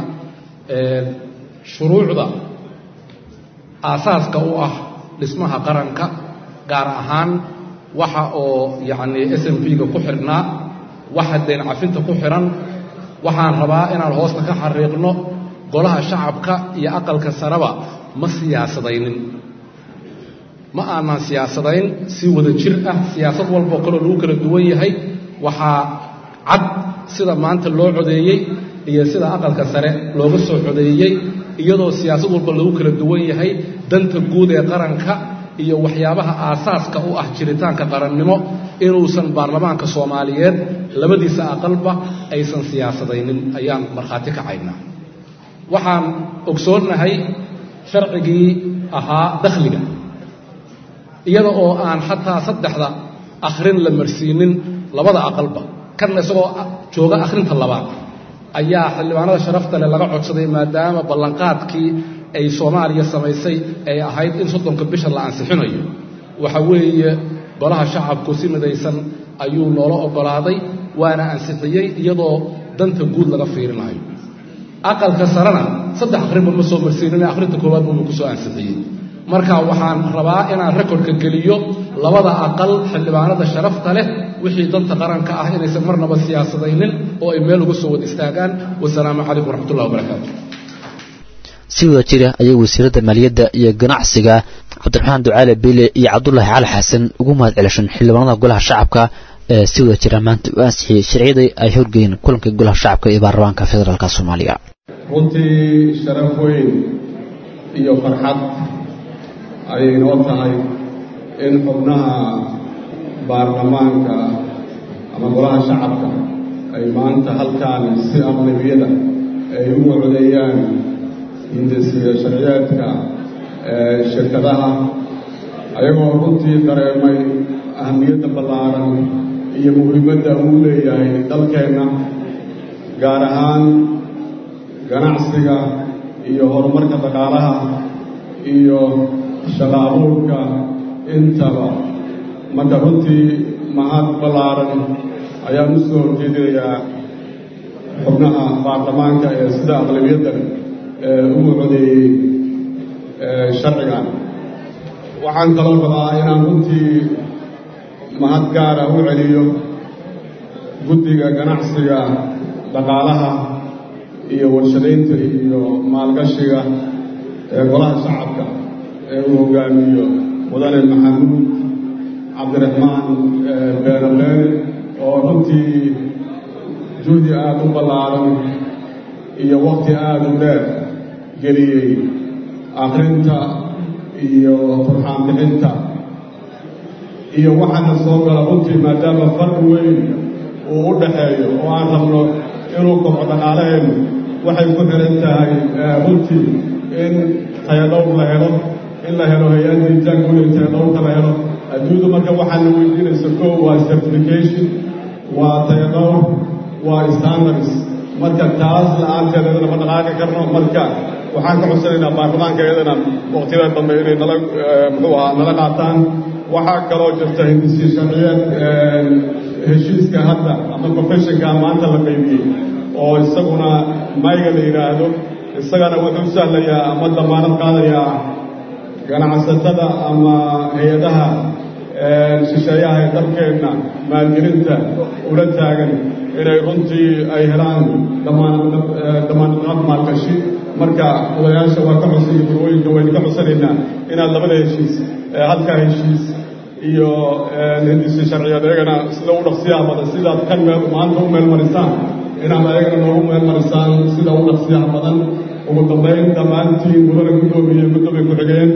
shuruucda aasaaska u ah dhismaha qaranka gaar ahaan waxa oo yacni s m p-ga ku xidhnaa waxa dayn cafinta ku xidhan waxaan rabaa inaan hoosta ka xariiqno golaha shacabka iyo aqalka sareba ma siyaasadaynin ma aanan siyaasadayn si wada jir ah siyaasad walboo kaloo lagu kala duwan yahay waxaa cad sida maanta loo codeeyey iyo sida aqalka sare looga soo codeeyey iyadoo siyaasad walba lagu kala duwan yahay danta guud ee qaranka iyo waxyaabaha aasaaska u ah jiritaanka qarannimo inuusan baarlamaanka soomaaliyeed labadiisa aqalba aysan siyaasadaynin ayaan markhaati kacaynaa waxaan ogsoonnahay sharcigii ahaa dakhliga iyada oo aan xataa saddexda akhrin la marsiinin labada aqalba kanna isagoo jooga akhrinta labaad ayaa xildhibaanada sharafta leh laga codsaday maadaama ballanqaadkii ay soomaaliya samaysay ay ahayd in soddonka bisha la ansixinayo waxa weeye golaha shacabku si midaysan ayuu noola oggolaaday waana ansixiyey iyadoo danta guud laga fiirinayo aqalka sarena saddex akhrinba ma soo marsiinin akhrinta koowaad buuba ku soo ansixiyey marka waxaan rabaa inaan rekordka geliyo labada aqal xildhibaanada sharafta leh wixii danta qaranka ah inaysan marnaba siyaasadaynin oo ay meel uga soo wada istaagaan wasalaamu calaykum waraxmatullahi wabarakaatu si wada jira ayay wasiiradda maaliyadda iyo ganacsiga cabdiraxmaan ducaale beyle iyo cabdulaahi cali xasan ugu mahad celishan xildhibaanada golaha shacabka ee si wada jira maanta u ansixiyey sharciyadii ay horgeeyeen kulanka golaha shacabka ee baarlamaanka federaalk soomaaliya runtii sharaf weyn iyo farxad ayay noo tahay in xubnaha baarlamaanka ama golaha shacabka ay maanta halkaan si aqlabiyada ay ugu codeeyaan hindisiyo sharciyeedka shirkadaha ayagoo runtii dareemay ahamiyadda ballaaran iyo muhiimadda uu leeyahay dalkeenna gaar ahaan ganacsiga iyo horumarka dhaqaalaha iyo shaqa abuurka intaba marka runtii mahad ballaaran ayaan u soo horjeedinayaa xubnaha baarlamaanka ee sida aqlabiyadda ugu codeeyey sharcigan waxaan kaloo rabaa inaan runtii mahad gaara u celiyo guddiga ganacsiga dhaqaalaha iyo warshadaynta iyo maalgashiga ee golaha shacabka ee uu hogaamiyo mudane maxamuud cabdiraxmaan beene beene oo runtii juhdi aada u ballaaran iyo waqti aada u dheer geliyey akrinta iyo turxaan bixinta iyo waxaana soo gala runtii maadaama farqi weyn uu u dhaxeeyo oo aan rabno inuu kobco dhaqaalaheennu waxay ku xihan tahay runtii in tayadhowr la helo in la helo hay-ad diitaan guuliya tayadhowrka la helo adduunyadu marka waxaana weydiinaysa koo waa certification waa tayadhowr waa standards marka taas la-aanteeda lama dhaqaaqi karno marka waxaan ka codsanaynaa baarlamaanka iyadana waqtiyada dambe inay nala muxuu ahaa nala qaataan waxaa kaloo jirta hindisi sharciyeed heshiiska hadda ama professionka maanta la qaybiyey oo isaguna mayga la yidhaahdo isagana wuxuu sahlayaa ama damaanad qaadayaa ganacsatada ama hay-adaha shisheeyaha ee dalkeenna maalgelinta ula taagan inay runtii ay helaan damaanadqaad maalgashi marka odayaasha waa ka codsan iyo burwooyinka waynu ka codsanaynaa inaad labada heshiis halkaa heshiis iyo hindisi sharciyeed ayagana sida u dhaqsiyaha badan sidaad kan meel maanta u meel marisaan inaad ayagana noogu meel marisaan sida u dhaqsiyaha badan ugu dambayn dhammaantiin gudana guddoomiye guddoomiye ku-xigeen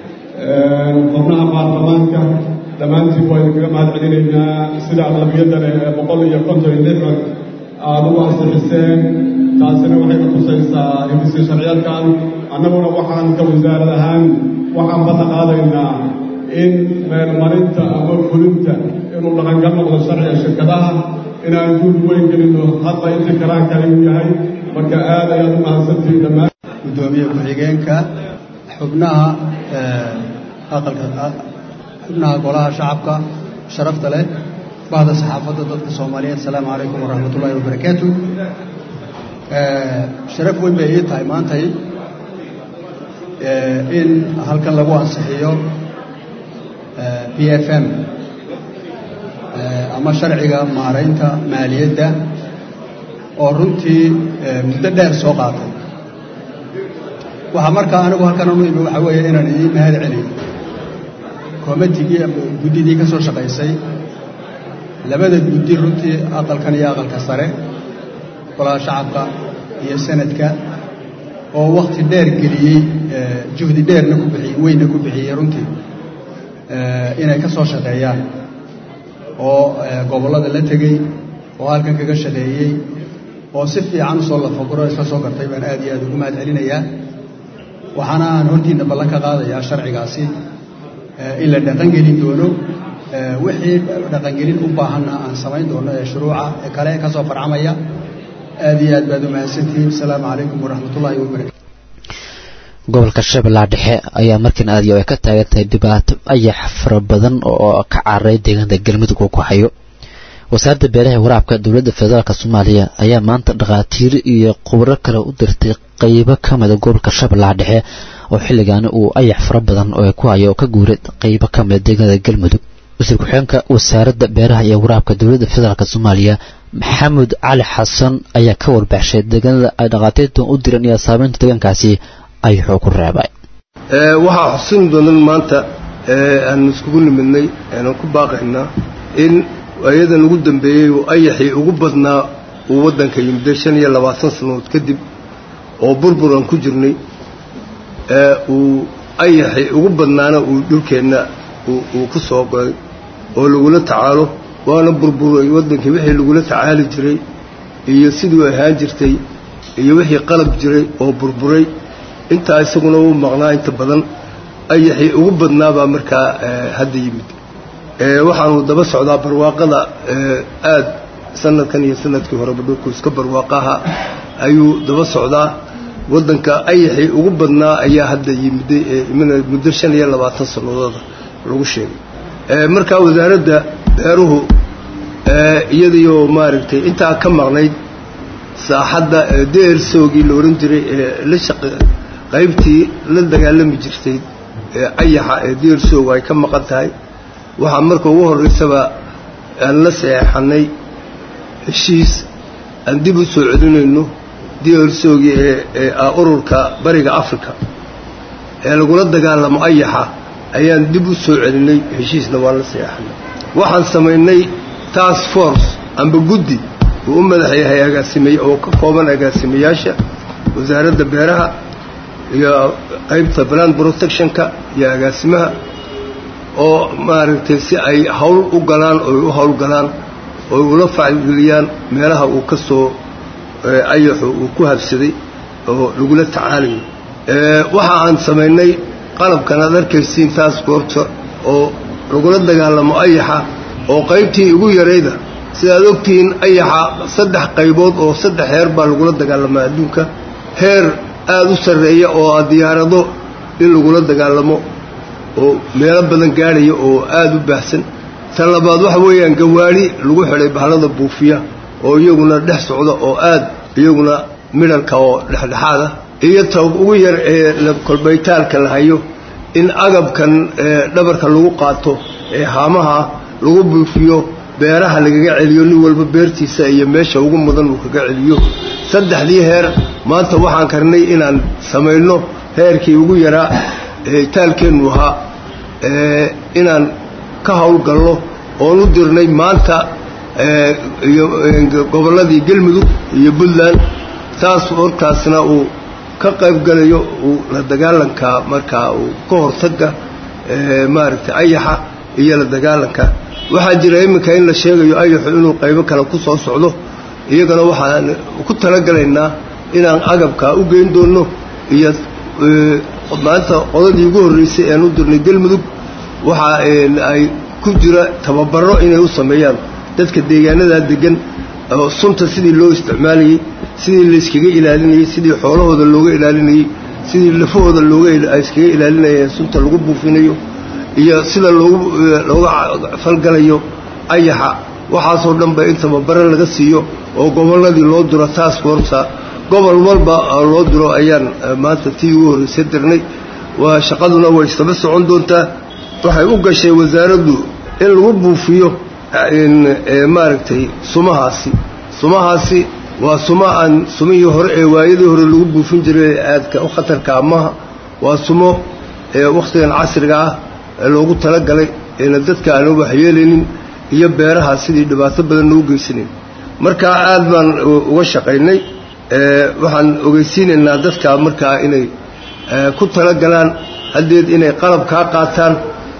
xubnaha baarlamaanka dhammaantiin waa idinkaga mahad celinaynaa sida aqlabiyadda leh ee boqol iyo konton iyo lix aada u ansixiseen taasina waxay ka tusaysaa hindisi sharciyeedkan annaguna waxaan ka wasaarad ahaan waxaan badna qaadaynaa in meelmarinta ama fulinta inuu dhaqangal noqdo sharciga shirkadaha inaan juud weyn gelino hadba intii karaanka ayuu yahay marka aad ayaad u mahadsantihiin dhammaan gudoomiye ku-xigeenka xubnaha aqalka xubnaha golaha shacabka sharafta leh bahda saxaafadda dadka soomaaliyeed asalaamu calaykum waraxmat ullaahi wabarakaatu sharaf weyn bay ii tahay maantay in halkan lagu ansixiyo b f m ama sharciga maaraynta maaliyadda oo runtii muddo dheer soo qaatay waxaa markaa anigu halkan anu imi waxaa weeye inaan idiin mahad celiyo koomatigii ama guddidii ka soo shaqaysay labada guddi runtii aqalkan iyo aqalka sare golaha shacabka iyo sanadka oo wakti dheer geliyey juhdi dheerna ku bixiyey weynna ku bixiyey runtii inay ka soo shaqeeyaan oo gobollada la tegey oo halkan kaga shaqeeyey oo si fiican usoo lafaguro isla soo gartay baan aad iyo aad ugu mahad celinayaa waxaana aan hortiinna ballan ka qaadayaa sharcigaasi in la dhaqangelin doono wixii dhaqangelin u baahanna aan samayn doono ee shuruuca ee kale ka soo farcamaya aad iyo aad baad u mahadsantihiin asalaamu calaykum waraxmatullaahi wabarakatu gobolka shabeellaha dhexe ayaa markiin aad iyo ay ka taagan tahay dhibaato ayax fara badan oo ka cararay deegaanka galmudug uu ku hayo wasaaradda beeraha waraabka dowladda federaalk soomaaliya ayaa maanta dhakhaatiir iyo khubro kale u dirtay qeybo ka mida gobolka shabeellaha dhexe oo xilligaani uu ayax fara badan oo ku hayo oo ka guuray qeybo ka mida deegaanada galmudug wasiir ku-xigeenka wasaaradda beeraha iyo waraabka dowladda federaalk soomaaliya maxamed cali xasan ayaa ka warbaxshay deegaanada ay dhakhaatiirtan u direen iyo saameynta deegaankaasi ayuxuu ku reebay waxaa xusin doonan maanta aan iskugu nimidnay aanan ku baaqaynaa in ayadan ugu dambeeyey uu ayaxii ugu badnaa uu waddanka yimidday shan iyo labaatan sannadood kadib oo burbur aan ku jirnay uu ayaxii ugu badnaana uu dhulkeenna uu ku soo goday oo lagula tacaalo waana burburay waddankii wixii lagula tacaali jiray iyo siduu ahaan jirtay iyo wixii qalab jiray oo burburay intaa isaguna uu maqnaa inta badan ayaxii ugu badnaabaa markaa hadda yimid waxaanu daba socdaa barwaaqada aad sanadkan iyo sanadkii horeba dhulku iska barwaaqaha ayuu daba socdaa waddanka ayaxii ugu badnaa ayaa hadda yimiday muddo shan iyo labaatan sannadooda lagu sheegay markaa wasaaradda beeruhu iyadiioo maaragtay intaa ka maqnayd saaxadda deersoogii la odhan jiray ee la shaqe qaybtii la dagaalami jirtay ee ayaxa ee deersoog ay ka maqan tahay waxaa marka ugu horraysaba aan la saxeexannay heshiis aan dib u soo celinayno deersoogii ee ee ah ururka bariga africa ee lagula dagaalamo ayaxa ayaan dib u soo celinay heshiisna waan la saxeexannay waxaan samaynay task force amba guddi uu u madax yahay agaasime oo ka kooban agaasimayaasha wasaaradda beeraha iyo qaybta plant protectionka iyo agaasimaha oo maaragtay si ay hawl u galaan oy u howlgalaan oy ula facgeliyaan meelaha uu ka soo ayaxu uu ku habsaday oo lagula tacaalayo waxa aan samaynay qalabkan aad arkaysiin taas goorta oo lagula dagaalamo ayaxa oo qaybtii ugu yarayda sidaad ogtihiin ayaxa saddex qaybood oo saddex heer baa lagula dagaalamaa adduunka heer aada u sarreeya oo a diyaarado in lagula dagaalamo oo meelo badan gaadhaya oo aada u baahsan tan labaad waxa weeyaan gawaadhi lagu xidhay bahlada buufiya oo iyaguna dhex socda oo aad iyaguna midhalka oo dhexdhexaad ah iyo ta ugu yar ee kolbaytaalka la hayo in agabkan dhabarka lagu qaato ee haamaha lagu buufiyo beeraha lagaga celiyo nin walba beertiisa iyo meesha ugu mudan uu kaga celiyo saddexdii heer maanta waxaan karnay inaan samayno heerkii ugu yaraa taalkeennu ahaa inaan ka howlgalno oon u dirnay maanta iyo gobolladii galmudug iyo puntland taas hortaasna uu ka qayb galayo uu la dagaalanka markaa uu ka hortaga maaragtay ayaxa iyo la dagaalanka waxaa jira iminka in la sheegayo ayaxu inuu qaybo kale ku soo socdo iyagana waxaan ku talagalaynaa inaan agabkaa u geyn doono iyo maanta qodadii ugu horreysay ean u dirnay galmudug waxa ay ku jira tababaro inay u sameeyaan dadka deegaanadaa degan oo sunta sidii loo isticmaalayey sidii layskaga ilaalinayey sidii xoolahooda looga ilaalinayey sidii lafahooda looga iskaga ilaalinayeen sunta lagu buufinayo iyo sida loogu looga falgalayo ayaxa waxaasoo dhan ba in tababaro laga siiyo oo gobolladii loo diro task forca gobol walba loo diro ayaan maanta tii ugu horreysay dirnay waa shaqaduna way isdaba socon doontaa waxay u gashay wasaaraddu in lagu buufiyo maaragtay sumahaasi sumahaasi waa suma aan sumihii hore ee waayadii hore lagu buufin jiray aadka u khatarka amaha waa sumo wakhtigan casriga ah ee loogu talagalay eena dadka aana waxyeelaynin iyo beeraha sidii dhibaato badan loo geysanayn markaa aad baan uga shaqaynay waxaan ogeysiinaynaa dadka markaa inay ku talagalaan haddeed inay qalab kaa qaataan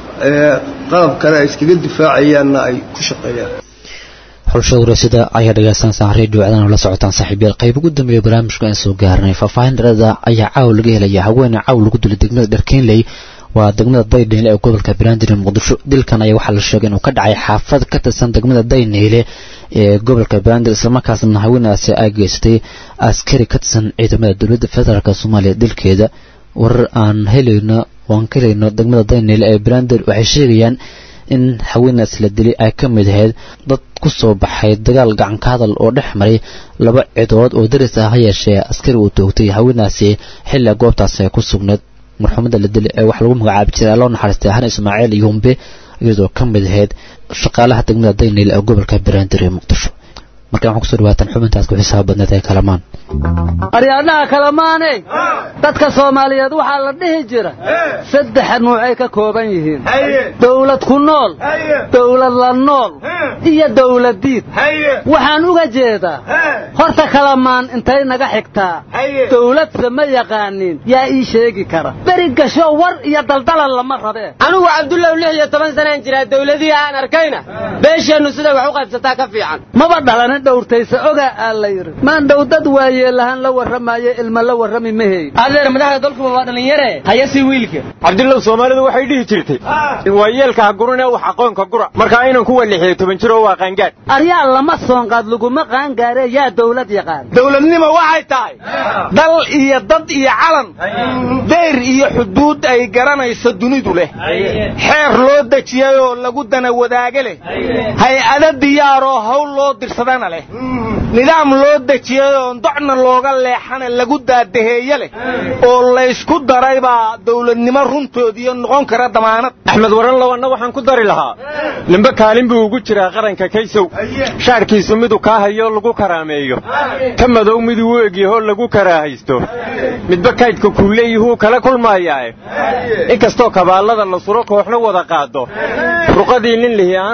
qalab kale ay iskaga difaacayaanna ay ku shaqeeyaan xulshada wareysyada ayaa dhegeysanaysaa redio cdan oo la socotaan saaxiibyaal qayb ugu dambeeya barnaamijka aan soo gaarnay faahfaahin dharada ayaa caaw laga helaya haweeney caaw lagu dilay degmada dharkeenley waa degmada dayneyle ee gobolka banaadir ee muqdisho dilkan ayaa waxaa la sheegay inuu ka dhacay xaafad ka tirsan degmada dayneyle ee gobolka banaadir islamarkaasna haweenaasi ay geystay askari ka tirsan ciidamada dowladda federaalk soomaaliya dilkeeda warar aan helayno waan ka helayno degmada dayneyle ee banaadir waxay sheegayaan in haweenaas la dilay ay ka mid ahayd dad ku soo baxay dagaal gacanka hadal oo dhex maray laba cidood oo daris ah ha yeeshee askari uu toogtay haweenaasi xilli goobtaasi ay ku sugnayd marxuumada la dilay ee wax lagu magacaabi jiray loo naxariistay han ismaaciil yumbe iyadoo ka mid ahayd shaqaalaha degmada daynil ee gobolka banaadir ee muqdisho markaan waxaan kusoo dhawaataan xubintaas ku xisaab badneed ee kalamaan aryaadhaha kalamaane dadka soomaaliyeed waxaa la dhihi jira saddex nuucay ka kooban yihiin dawlad ku nool dawlad la nool iyo dawladdiid waxaan uga jeedaa horta kalamaan intay naga xigtaa dawladse ma yaqaanin yaa ii sheegi kara beri gasho war iyo daldalan lama rabee anugu cabdullaw lix iyo toban sanaan jiraa dawladihii aan arkayna beesheennu siday wax u qaybsataa ka fiican maba dhalanin dhowrtaysa ogaa aa la yidhi maandhow dad waayeelahaan la warramaayo ilma la warrami maheyn adeer madaxda dalkuba waa dhallinyare haya sii wiilka cabdillow soomaalidu waxay dhihi jirtay waa yeelka ha gurine wax aqoonka gura markaa inaan ku walixiyo toban jiroo waa qaangaadh aryaa lama soonqaad laguma qaangaare yaa dawlad yaqaan dawladnimo waxay tahay dal iyo dad iyo calan dayr iyo xuduud ay garanayso dunidu leh xeer loo dejiyayoo lagu dana wadaage leh hay-ada diyaaroo hawl loo dirsadana leh nidaam loo dejiyayoo docna looga leexana lagu daadaheeye leh oo laysku daray baa dawladnimo runtoodiiyo noqon kara damaanad axmed waran lawanna waxaan ku dari lahaa nimbe kaalin buu ugu jiraa qaranka kaysow shaarkiisu miduu kaa hayo lagu karaameeyo ka madow miduu u egyahoo lagu karaahaysto midba kaydka kuu leeyihuu kala kulmaayaae inkastoo kabaallada la suro kooxna wada qaado ruqadii nin lihi aanu kicin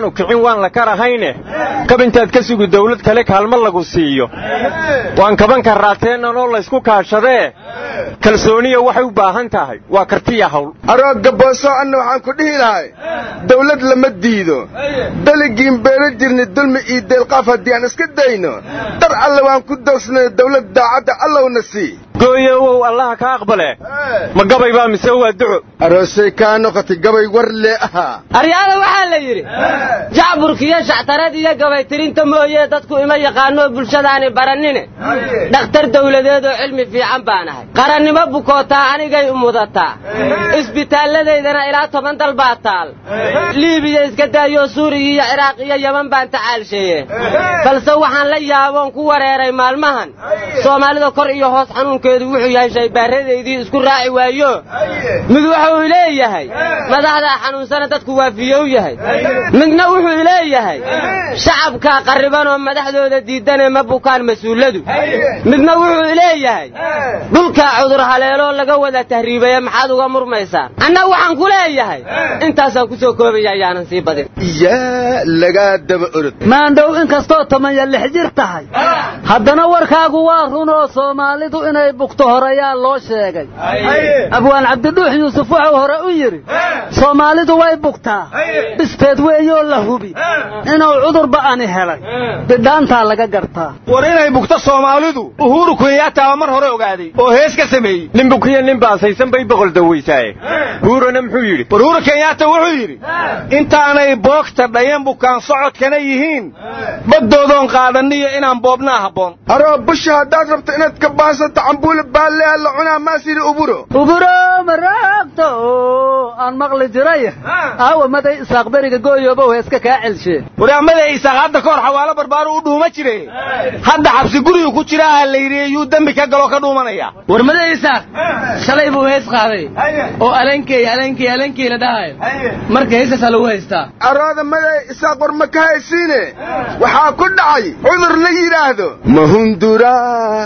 waan la karahayne kab intaad ka sugi dawlad kale kaalmo lagu siiyo waan kaban karraateenanoo laysku kaashadee kalsooniya waxay u baahan tahay waa kartiya hawl arooga booso anna waxaan ku dhihi lahay dawlad lama diido daligiin beelo jirni dulmi iyo deelqaaf haddii aan iska dayno dar alle waan ku doogsnay dawlad daacadda allowna sii gooyowow allaha ka aqbale ma gabay baa mise waa duco aroosay kaa noqotay gabay war lee ahaa aryaada waxaa la yidhi jacburkiyo shactarad iyo gabaytirinta mooyee dadku ima yaqaanoo bulshadaani barannine dhakhtar dawladeed oo cilmi fiican baan ahay qarannimo bukootaa anigay umudataa isbitaalladaydana ilaa toban dal baa taal liibiya iska daayoo suuriya iyo ciraaq iyo yeman baan tacaalsheeye balse waxaan la yaaboon ku wareeray maalmahan soomaalida kor iyo hoos xanuunkeedu wuxuu yahay shaybaaradaydii isku raaci waayo mid wuxuu leeyahay madaxdaa xanuunsana dadku waafiyow yahay midna wuxuu leeyahay shacabkaa qarribanoo madaxdooda diidane ma bukaan mas-uuladu midna wuxuu leeyahay dhulkaa cudur haleeloo laga wada tahriibaya maxaad uga murmaysaan anna waxaan ku leeyahay intaasaan ku soo koobaya ayaanan sii badin yaa lagaa daba orod maandhow inkastoo tomanya lix jir tahay haddana warkaagu waa runoo soomaalidu inay bugto horeyaa loo sheegay abwaan cabdidhuux yuusuf wuxuu hore u yidhi soomaalidu way bugtaa bisteed weeyoo la hubi inuu cudurba ani helay bidhaantaa laga gartaa war inay bugto soomaalidu uhuru kenyaataaba mar hore ogaaday oo hees ka sameeyey nin bukiyo nin baasaysan bay boqol dawaysaaye huurona muxuu yidhi war uhuru kenyaata wuxuu yidhi intaanay boogta dhayan bukaan socodkana yihiin baddoodoon qaadaniyo inaan boobnaa habboon aroo busha haddaad rabto inaad ka baasanta cambuule baalleha la cunaa maasiri uburo uburo maraagto aan maqli jiray aawa maday isaaq beriga gooyoobow heeska kaa celshee waraamaday isaaq hadda ka hor xawaalo barbaaru u dhuuma jire hadda xabsi gurigu ku jira aha la yidhi yuu dembi ka galoo ka dhuumanaya warmada isaaq shalay buu hees qaaday oo alenkey alenkey alenkey la dhahayo marka heesaasaa lagu haystaa arooda maday isaaq war ma ka haysiine waxaa ku dhacay cudur la yidhaahdo mahundura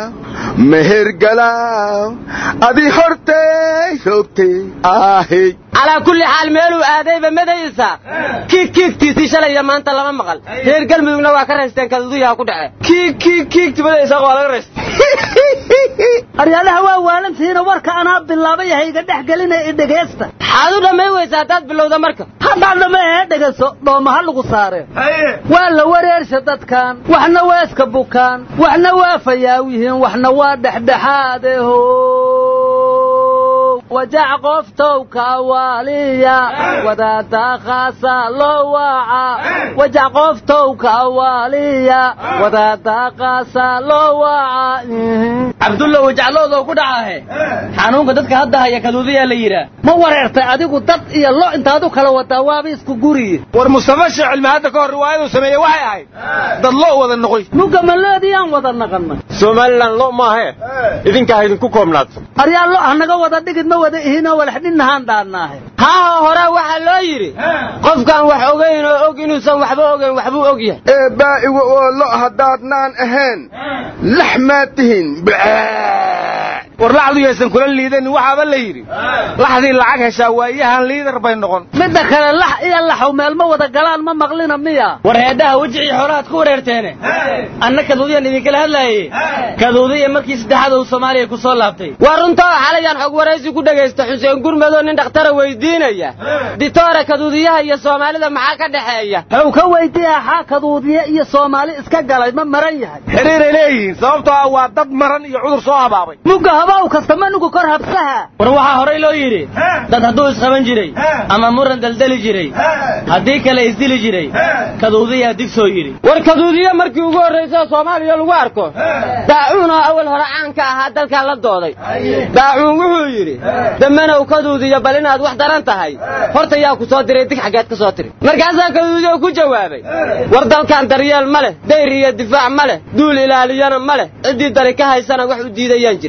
mehergalaaw adi hortay hoogtay aahey calaa kulli xaal meeluu aadayba maday isaaq kiig kiigtiisii shalay iyo maanta lama maqal reer galmudugna waa ka raysteen kaduduyaha ku dhace kiig kiig kiigti maday isaaq waa laga raystay aryaadaha waa waalantihiina warka anaa bilaabay hayga dhex gelinaya i dhegaysta maxaad u dhammayn weysa haddaad bilowda marka haddaad dhamma ee dhegayso dhoomaha lagu saareen waa la wareersha dadkan waxna waa iska bukaan waxna waa fayaaw yihiin waxna waa dhexdhexaadeho wajac qoftow kawaaliya wadaada khaasa loo waaca wajac qoftow kawaaliya wadaada khaasa loo waaca cabdulla wajacloodoo ku dhacahe xanuunka dadka hadda haya kaduudiyaa la yidhaa ma wareertay adigu dad iyo lo intaad u kala wadaa waaba isku guriye war mustafa sheekh cilmi hadda ka hor riwaayaduu sameeyey waxay ahayd dad lo wada noqoy mugga maloodiyaan wada naqannay somalilan lo maahe idinkaa idinku koobnaato aryaa lo hanaga wada dhigid ma wada ihinoo walaxdhinnahaan dhaannaahe haaho horaa waxaa loo yidhi qofkaan wax ogayn oo og inuusan waxba ogayn waxbuu og yahay ee baa'iga oo lo haddaadnaan ahayn lax maad tihin war laxdu yaysan kula liidanin waxaaba la yidhi laxdii lacag heshaa waayahan liidar bay noqon midda kale lax iyo laxow meel ma wada galaan ma maqlina miya war heedhaha wejicii xoolahaad ku wareerteene anna kaduudiyan idinkala hadlaaye kaduudiya markii saddexaad uu soomaaliya ku soo laabtay waa runtaa xalayaan xog waraysi ku dhegaysta xuseen gurmadoo nin dhakhtara weydiinaya ditoore kaduudiyaha iyo soomaalida maxaa ka dhexeeya how ka weydiiya xaa kaduudiya iyo soomaali iska galay ma maran yahay xiriiray leeyihiin sababtoo ah waa dad maran iyo cudur soo habaabay mugga habaw kasta manugu kor habsaha war waxaa horey loo yidhi dad hadduu isqaban jiray ama muran daldali jiray haddii kale isdili jiray kaduudiyaa dig soo yidhi war kaduudiya markii ugu horraysa soomaaliya lagu arko daacuun oo awal hore caanka ahaa dalkan la dooday daacuun wuxuu yidhi damanow kaduudiyo bal inaad wax daran tahay horta yaa ku soo diray dig xaggeed ka soo tiri markaasaa kaduudiyo ku jawaabay war dalkan daryeel ma leh dayr iyo difaac ma leh duul ilaaliyana ma leh ciddii dari ka haysana wax u diidayaan jirin ee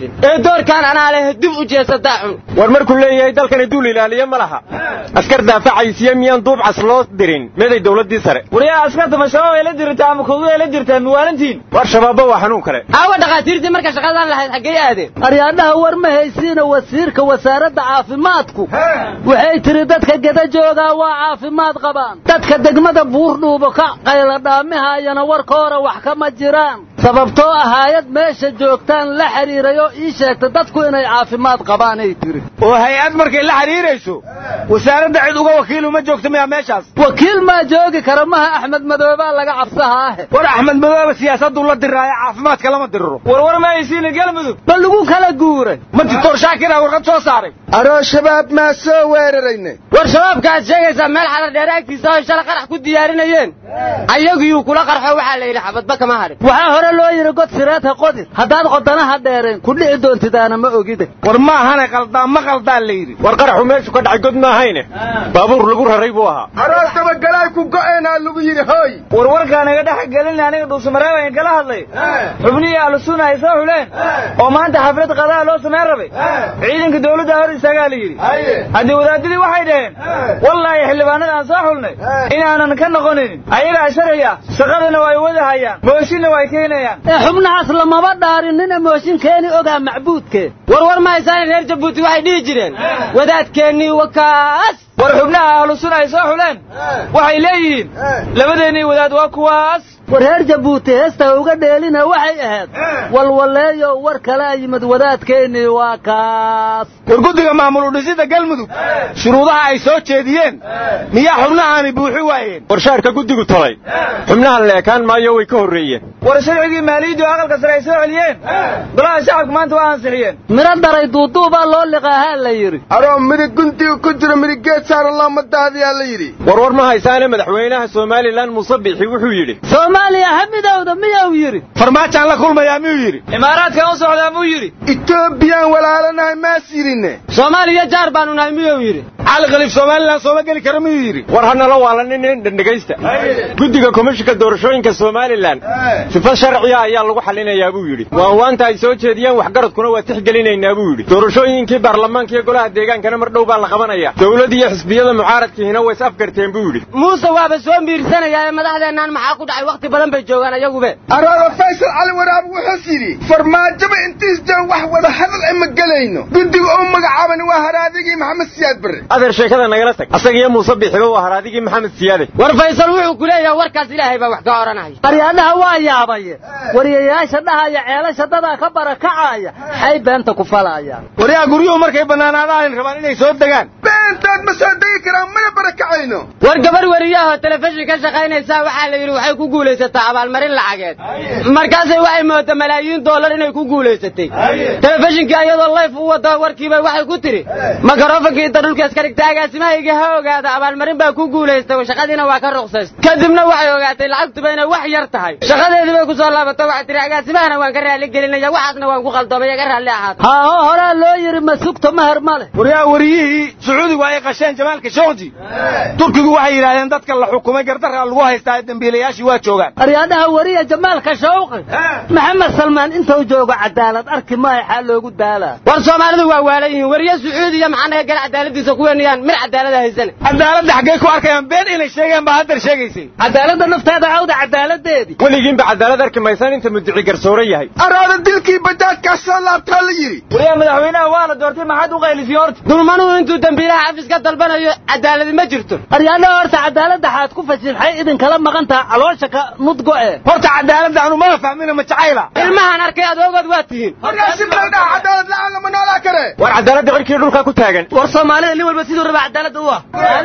doorkaan anaa leh dib u jeesataa xun war markuu leeyahay dalkani duul ilaaliye ma laha askar daafacaysiya miyaan duubcas loo dirin meeday dowladdii sare waryaa askarta ma shabaab ay la dirtaa ama kogu ay la dirtaa muwaalintiin war shabaabba waa xanuun kale aawa dhakhaatiirtii marka shaqadan lahayd xaggay aadeen aryaadhaha war ma haysiina wasiirka wasaaradda caafimaadku waxay tiri dadka geda joogaa waa caafimaad qabaan dadka degmada buurdhuubo ka qayladhaamihayana warka hore wax kama jiraan sababtoo ah haayad meesha joogtaan la xidhiiray oo ii sheegta dadku inay caafimaad qabaanay tiri oo hay-ad markay la xidhiirayso wasaaradda cid uga wakiilu ma joogto miyaa meeshaas wakiil maa joogi kara maha axmed madoobaa laga cabsahaahe war axmed madoobe siyaasaddu la diraayo caafimaadka lama diriro warwar ma haysiina galmudug ma lagu kala guuray ma dictor shaakira warqad soo saaray aroo shabaab maa soo weerarayne war shabaabka aad sheegaysaa meel xadar dheer agtiisa oo shala qarax ku diyaarinayeen ayagiyuu kula qarxo waxaa la yidhi xabadba kama hadhin waxaa hore loo yidhi god sireedha qodid haddaad qodanaha dheereen ku dhici doontidaana ma ogide war ma ahane qaldaa ma qaldaa la yidhi war qaraxu meeshu ka dhacay god ma ahayne baabuur lagu raray buu ahaa aroos dabagalaay ku go'eenaa lagu yidhi hooy warwarkaa naga dhex gelin aniga dhuusamareeb ayn kala hadlay xubnihii ahlusunna ay soo xuleen oo maanta xaflad qadaa loo samayn rabay ciidanka dawladda hor istaagaa la yidhi haddii wadaadadii waxay dhaheen wallaahi xildhibaanada aan soo xulnay inaanan ka noqonaynin ayagaa sharciya shaqadana way wada hayaan mooshinna way keenayaan ee xubnahaas lamaba dhaarin nina mooshin keeni ogaa macbuudkee war war ma haysaane reer jabuuti waxay dhihi jireen wadaadkeennii wakaas war xubnaha ahlusunna ay soo xuleen waxay leeyihiin labadeennii wadaad waa kuwaas war reer jabuuti heesta uga dheelina waxay ahayd walwaleeyo war kalaa yimid wadaadkeennii waa kaas war guddiga maamul udhisida galmudug shuruudaha ay soo jeediyeen miyaa xubnahaani buuxi waayeen warshaarka guddigu talay xubnahan leekaan maayo way ka horreeyeen war sharcigii maaliyaddu aqalka sare ay soo celiyeen golaha shacabka maanta waa ansixiyeen midho daray duuduubaa loo liqaahaa la yidhi aroo midig guntiga ku jiro midig geed saaran looma daadiyaa la yidhi war war ma haysaane madaxweynaha somalilan muuse bixi wuxuu yidhi soomaaliya ha midowda miyuu yidhi farmaajaan la kulmayaa miyuu yidhi imaaraadkan u socdaa muu yidhi etoobiyaan walaalanahay maas yidhinne soomaaliya jaar baanu nahay miyuu yidhi cali khaliif somalilan sooma geli kara miyuu yidhi war hanala waalanin dhandhegaysta guddiga komishinka doorashooyinka somalilan sifa sharciya ayaa lagu xallinayaa buu yidhi waanwaanta ay soo jeediyeen waxgaradkuna waa tixgelinaynaa buu yidhi doorashooyinkii baarlamaanka iyo golaha deegaankana mar dhow baa la qabanaya dowlad iyo xisbiyada mucaaradkiihina way is afgarteen buu yidhi muuse waaba soo miirsanayaa ee madaxdeennaan maxaa ku dhacay wakhti badan bay joogaan ayagube aroora faysal cali waraab wuxuus yidhi farmaajaba intiis jaan wax wada hadal ay ma gelayno guddiga u magacaaban waa haraadigii maxamed siyaad barre adeer sheekada nagala tag asaga iyo muuse bixiba waa haraadigii maxamed siyaade war faysal wuxuu ku leeyahay warkaas ilaahay baa wax ka odhanaya qaryaadhaha waa yaabaye wariyayaasha dhahaya ceelasha dadaa ka barakacaya xay beenta ku falayaan waryaa guryuhu markay bannaanaadaan rabaan inay soo degaan beentood ma soo degi karaan mana barakacayno war gabar wariyahoo telefishin ka shaqaynaysaa waxaa la yidhi waxay ku guulaysataa abaalmarin lacageed markaasay waxay mooda malaayiin dollar inay ku guulaysatay telefishinkii iyadoo layf u wada warkiiba waxay ku tidhi makarofankii inta dhulka iska dhigta agaasimahayga ha ogaada abaalmarin baa ku guulaystay shaqadiina waa ka ruqsays kadibna waxay ogaatay lacagtuba inay wax yar tahay shaqadeedii bay ku soo laabatay waxay tihi agaasimahana waan ka raalli gelinaya waxaasna waan ku qaldoomay iga raalli ahaata haaho horaa loo yidhi ma sugto maher ma leh waryaa wariyihii sacuudigu ay qasheen jamaalka shookji turkigu waxay yidhaahdeen dadka la xukumay gardarra lagu haystaa dembiilayaashii waa joogaan aryaadhaha wariya jamaalka shawqi maxamed salmaan intuu joogo cadaalad arki maayo xaa loogu daalaa war soomaalidu waa waalan yihiin wariye sacuudiya maxaa naga gala cadaaladiisa kuweenayaan mir cadaalada haysane cadaaladda xaggay ku arkayaan been inay sheegeen baa haddar sheegaysay cadaaladda nafteeda cawda cadaaladeedii weligiinba cadaalad arki maysaan inta mudici garsoore yahay araada dilkii bajaajkaa soo laabtaa la yidhi wariyaa madaxweynaha waa la doortay maxaad u qaylisay horta dulmanuhu intuu dembiilaha xafiis ka dalbanayo cadaaladi ma jirto aryaadhaha horta cadaaladda xaad ku fashilxay idinkala maqan taha caloosha ka nudgo'e horta cadaaladda anu mama fahmina ma jacayla ilmahan arkay adoogood waa tihiin cadaalad la'aan lama noolaa kare war cadaaladda cirkii dhulka ku taagan war soomaalida nin walba siduu raba cadaaladda u ah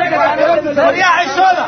waryaa cishooda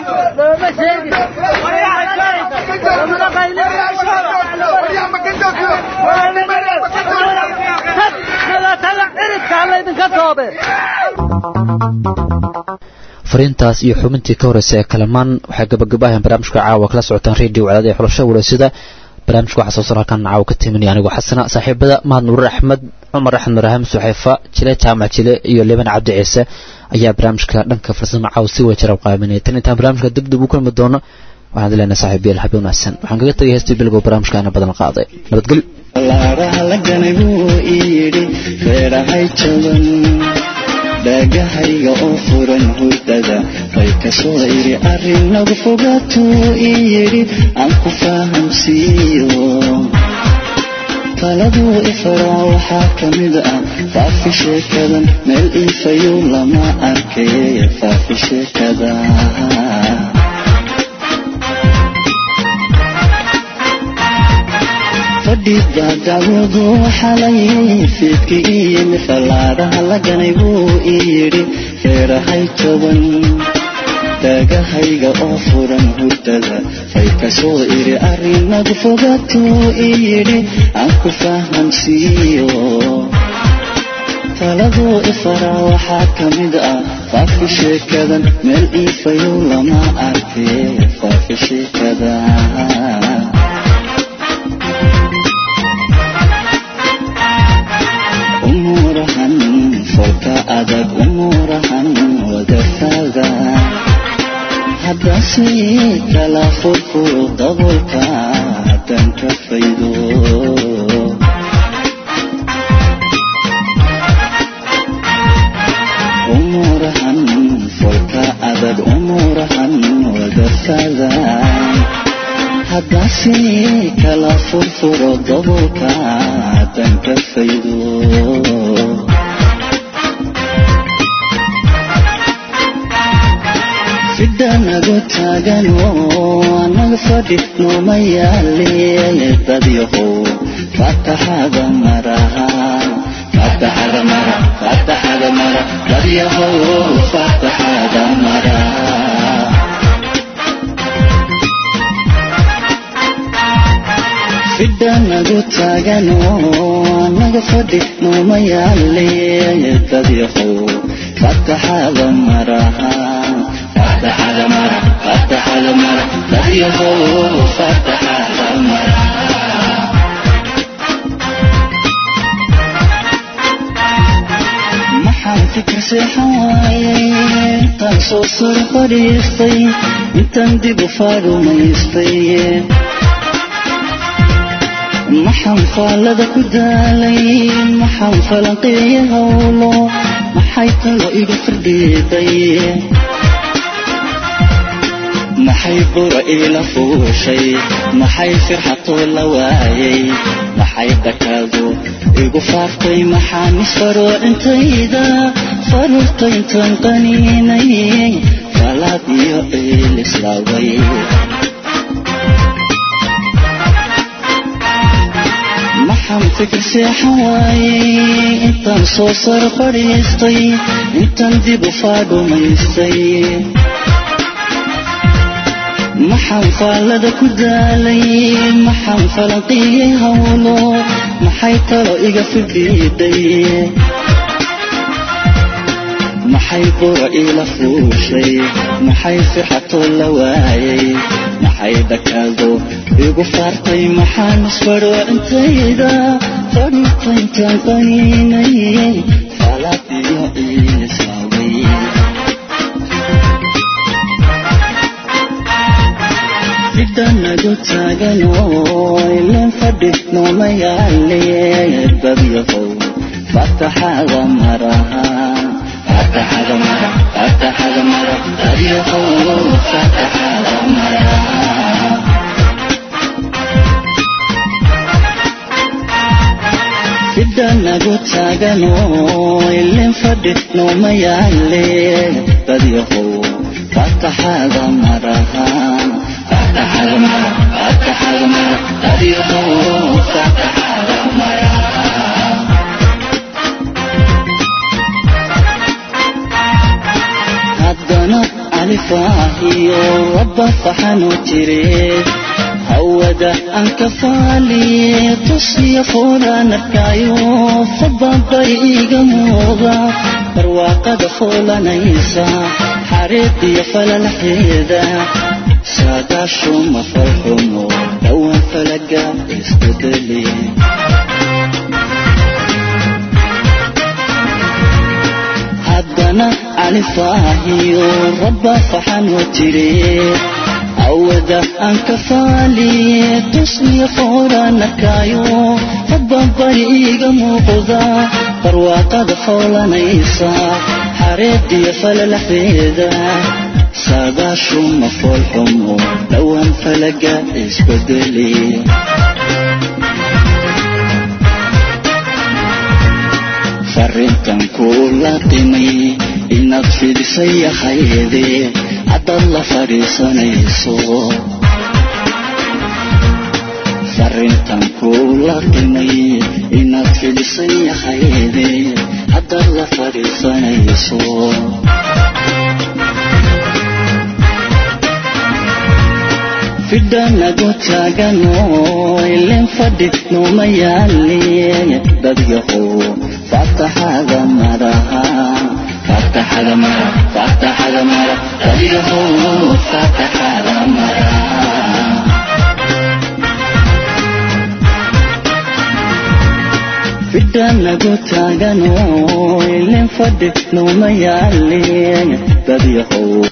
fariintaas iyo xubintii ka horreysay ee kalamaan waxay gabagabaaheen barnaamijka caawa kala socotaan radio wacdada ee xulasho walaysida barnaamijka waxaa soo sar halkan caawa ka timinaya anigoo xasana saaxiibada mahad nuurar axmed cumar axmed maraham suxeefa jile jaamac jile iyo liban cabdi ciise ayaa barnaamijka dhanka farsamo caawa si wajara qaaminaya tan intaan barnaamijka dib dib u kulmi doono waxaan dileenahay saaxiibayaal habeen wanaagsan waxaan kaga tegay heestii bilgow barnaamijkaana badan qaaday nabadgelyo laaraha la ganay buu ii yidhi feerahay jaban dhaagahayga oo furan hurdada fay kasoo idhi arrin nagu fogaatuu ii yidhi aan ku fahamsiiyo taladuu ifaraa waxaa ka mid ah faafi sheekadan meel iifayow lama arkay faafi sheekada fadhiga dacwadu xalay fiidki ii yimi fallaadaha la ganay buu ii yidhi feerahay toban daagahayga oo furan hurdada fay kasoo idhi arrinagu fogaatuu ii yidhi aan ku fahamsiiyo taladuu ifaraa waxaa ka mid ah faafi sheekadan meel iifayow lama arkay faafi sheekada umuurahan folka adag umuurahan wadafada haddase kala furfuro dabolka haddaan ka faydo umuurahan folka adag umuurahan wadafada haddase kala furfuro dabolka haddaan ka faydo fidhanagu taagan oo anaga fadhi nooma yaale dadyahow fataxada maraha fataxada mara fataxada mara dadyahow fataxada mara fidhanagu taagan oo anaga fadhi nooma yaale dadyahow fataxada maraha fataxada mara fataxada mara dadyahow fataxada mara maxaan fikir seexan waayay intaan soo sar fadhiistay intaan dib u faarumaystay maxaan faallada ku daalay maxaan falanqeeye howlo maxay talo iga firdhiiday maxay bura iila fuushay maxay firxatoo la waayay maxay dhakaadu igu faaftay maxaan isfaroo intayda faruurta intaan qaniinay falaad iyo iil islaaway maxaan fikir seexan waayay intaan soo sar fadhiistay intaan dib u faadhumaystay maxaan faallada ku daalay maxaan falanqiyey howlo maxay talo iga fidhiidhay maxay bura iila fuushay maxay firxatoo la waayay maxay dhakaado igu faartay maxaan isfadho intayda fadhiista intaan qaniinay faalaad iyo iilisaaway fidhanagu taagan oo ileen fadhi nooma yaale dadyahow fataxada maraha fataxada mara fataxada mara dadyahow fataxada mara fidhanagu taagan oo ileen fadhi nooma yaale dadyahow fataxada maraha fataxada mara fataxada mara dadyahow fataxada mara haddana alifaahiyo rabba faxanu jire hawada aan ka faaliye tusiya foolaan arkaayo fababay iga muuqa barwaaqada foolanaysa xariiqiyo falalaxeeda saagaashuma falxumo dhowaan falaga isbedeli haddana alifaahiyo rabba faxanu jire awada aan ka faaliye tusniya foolaan arkaayo bambari iiga muuqda barwaaqada fowlanaysa xareediyo falalaxdeeda saadaashu ma foolxumo dhowaan falaga isbedeli farrintan kula qimay inaad fidisay yahayde haddaad la fadhiisanayso farrintan kula qimay inaad fidisay yahayde haddaad la fadhiisanayso fidhanagu taagano ilin fadhi numa yaali dadyahow fataxada maraha fataxada mara fataxada mara dadyahow fataxada mara fidhanagu taagano ilin fadhi numa yaali dadyahow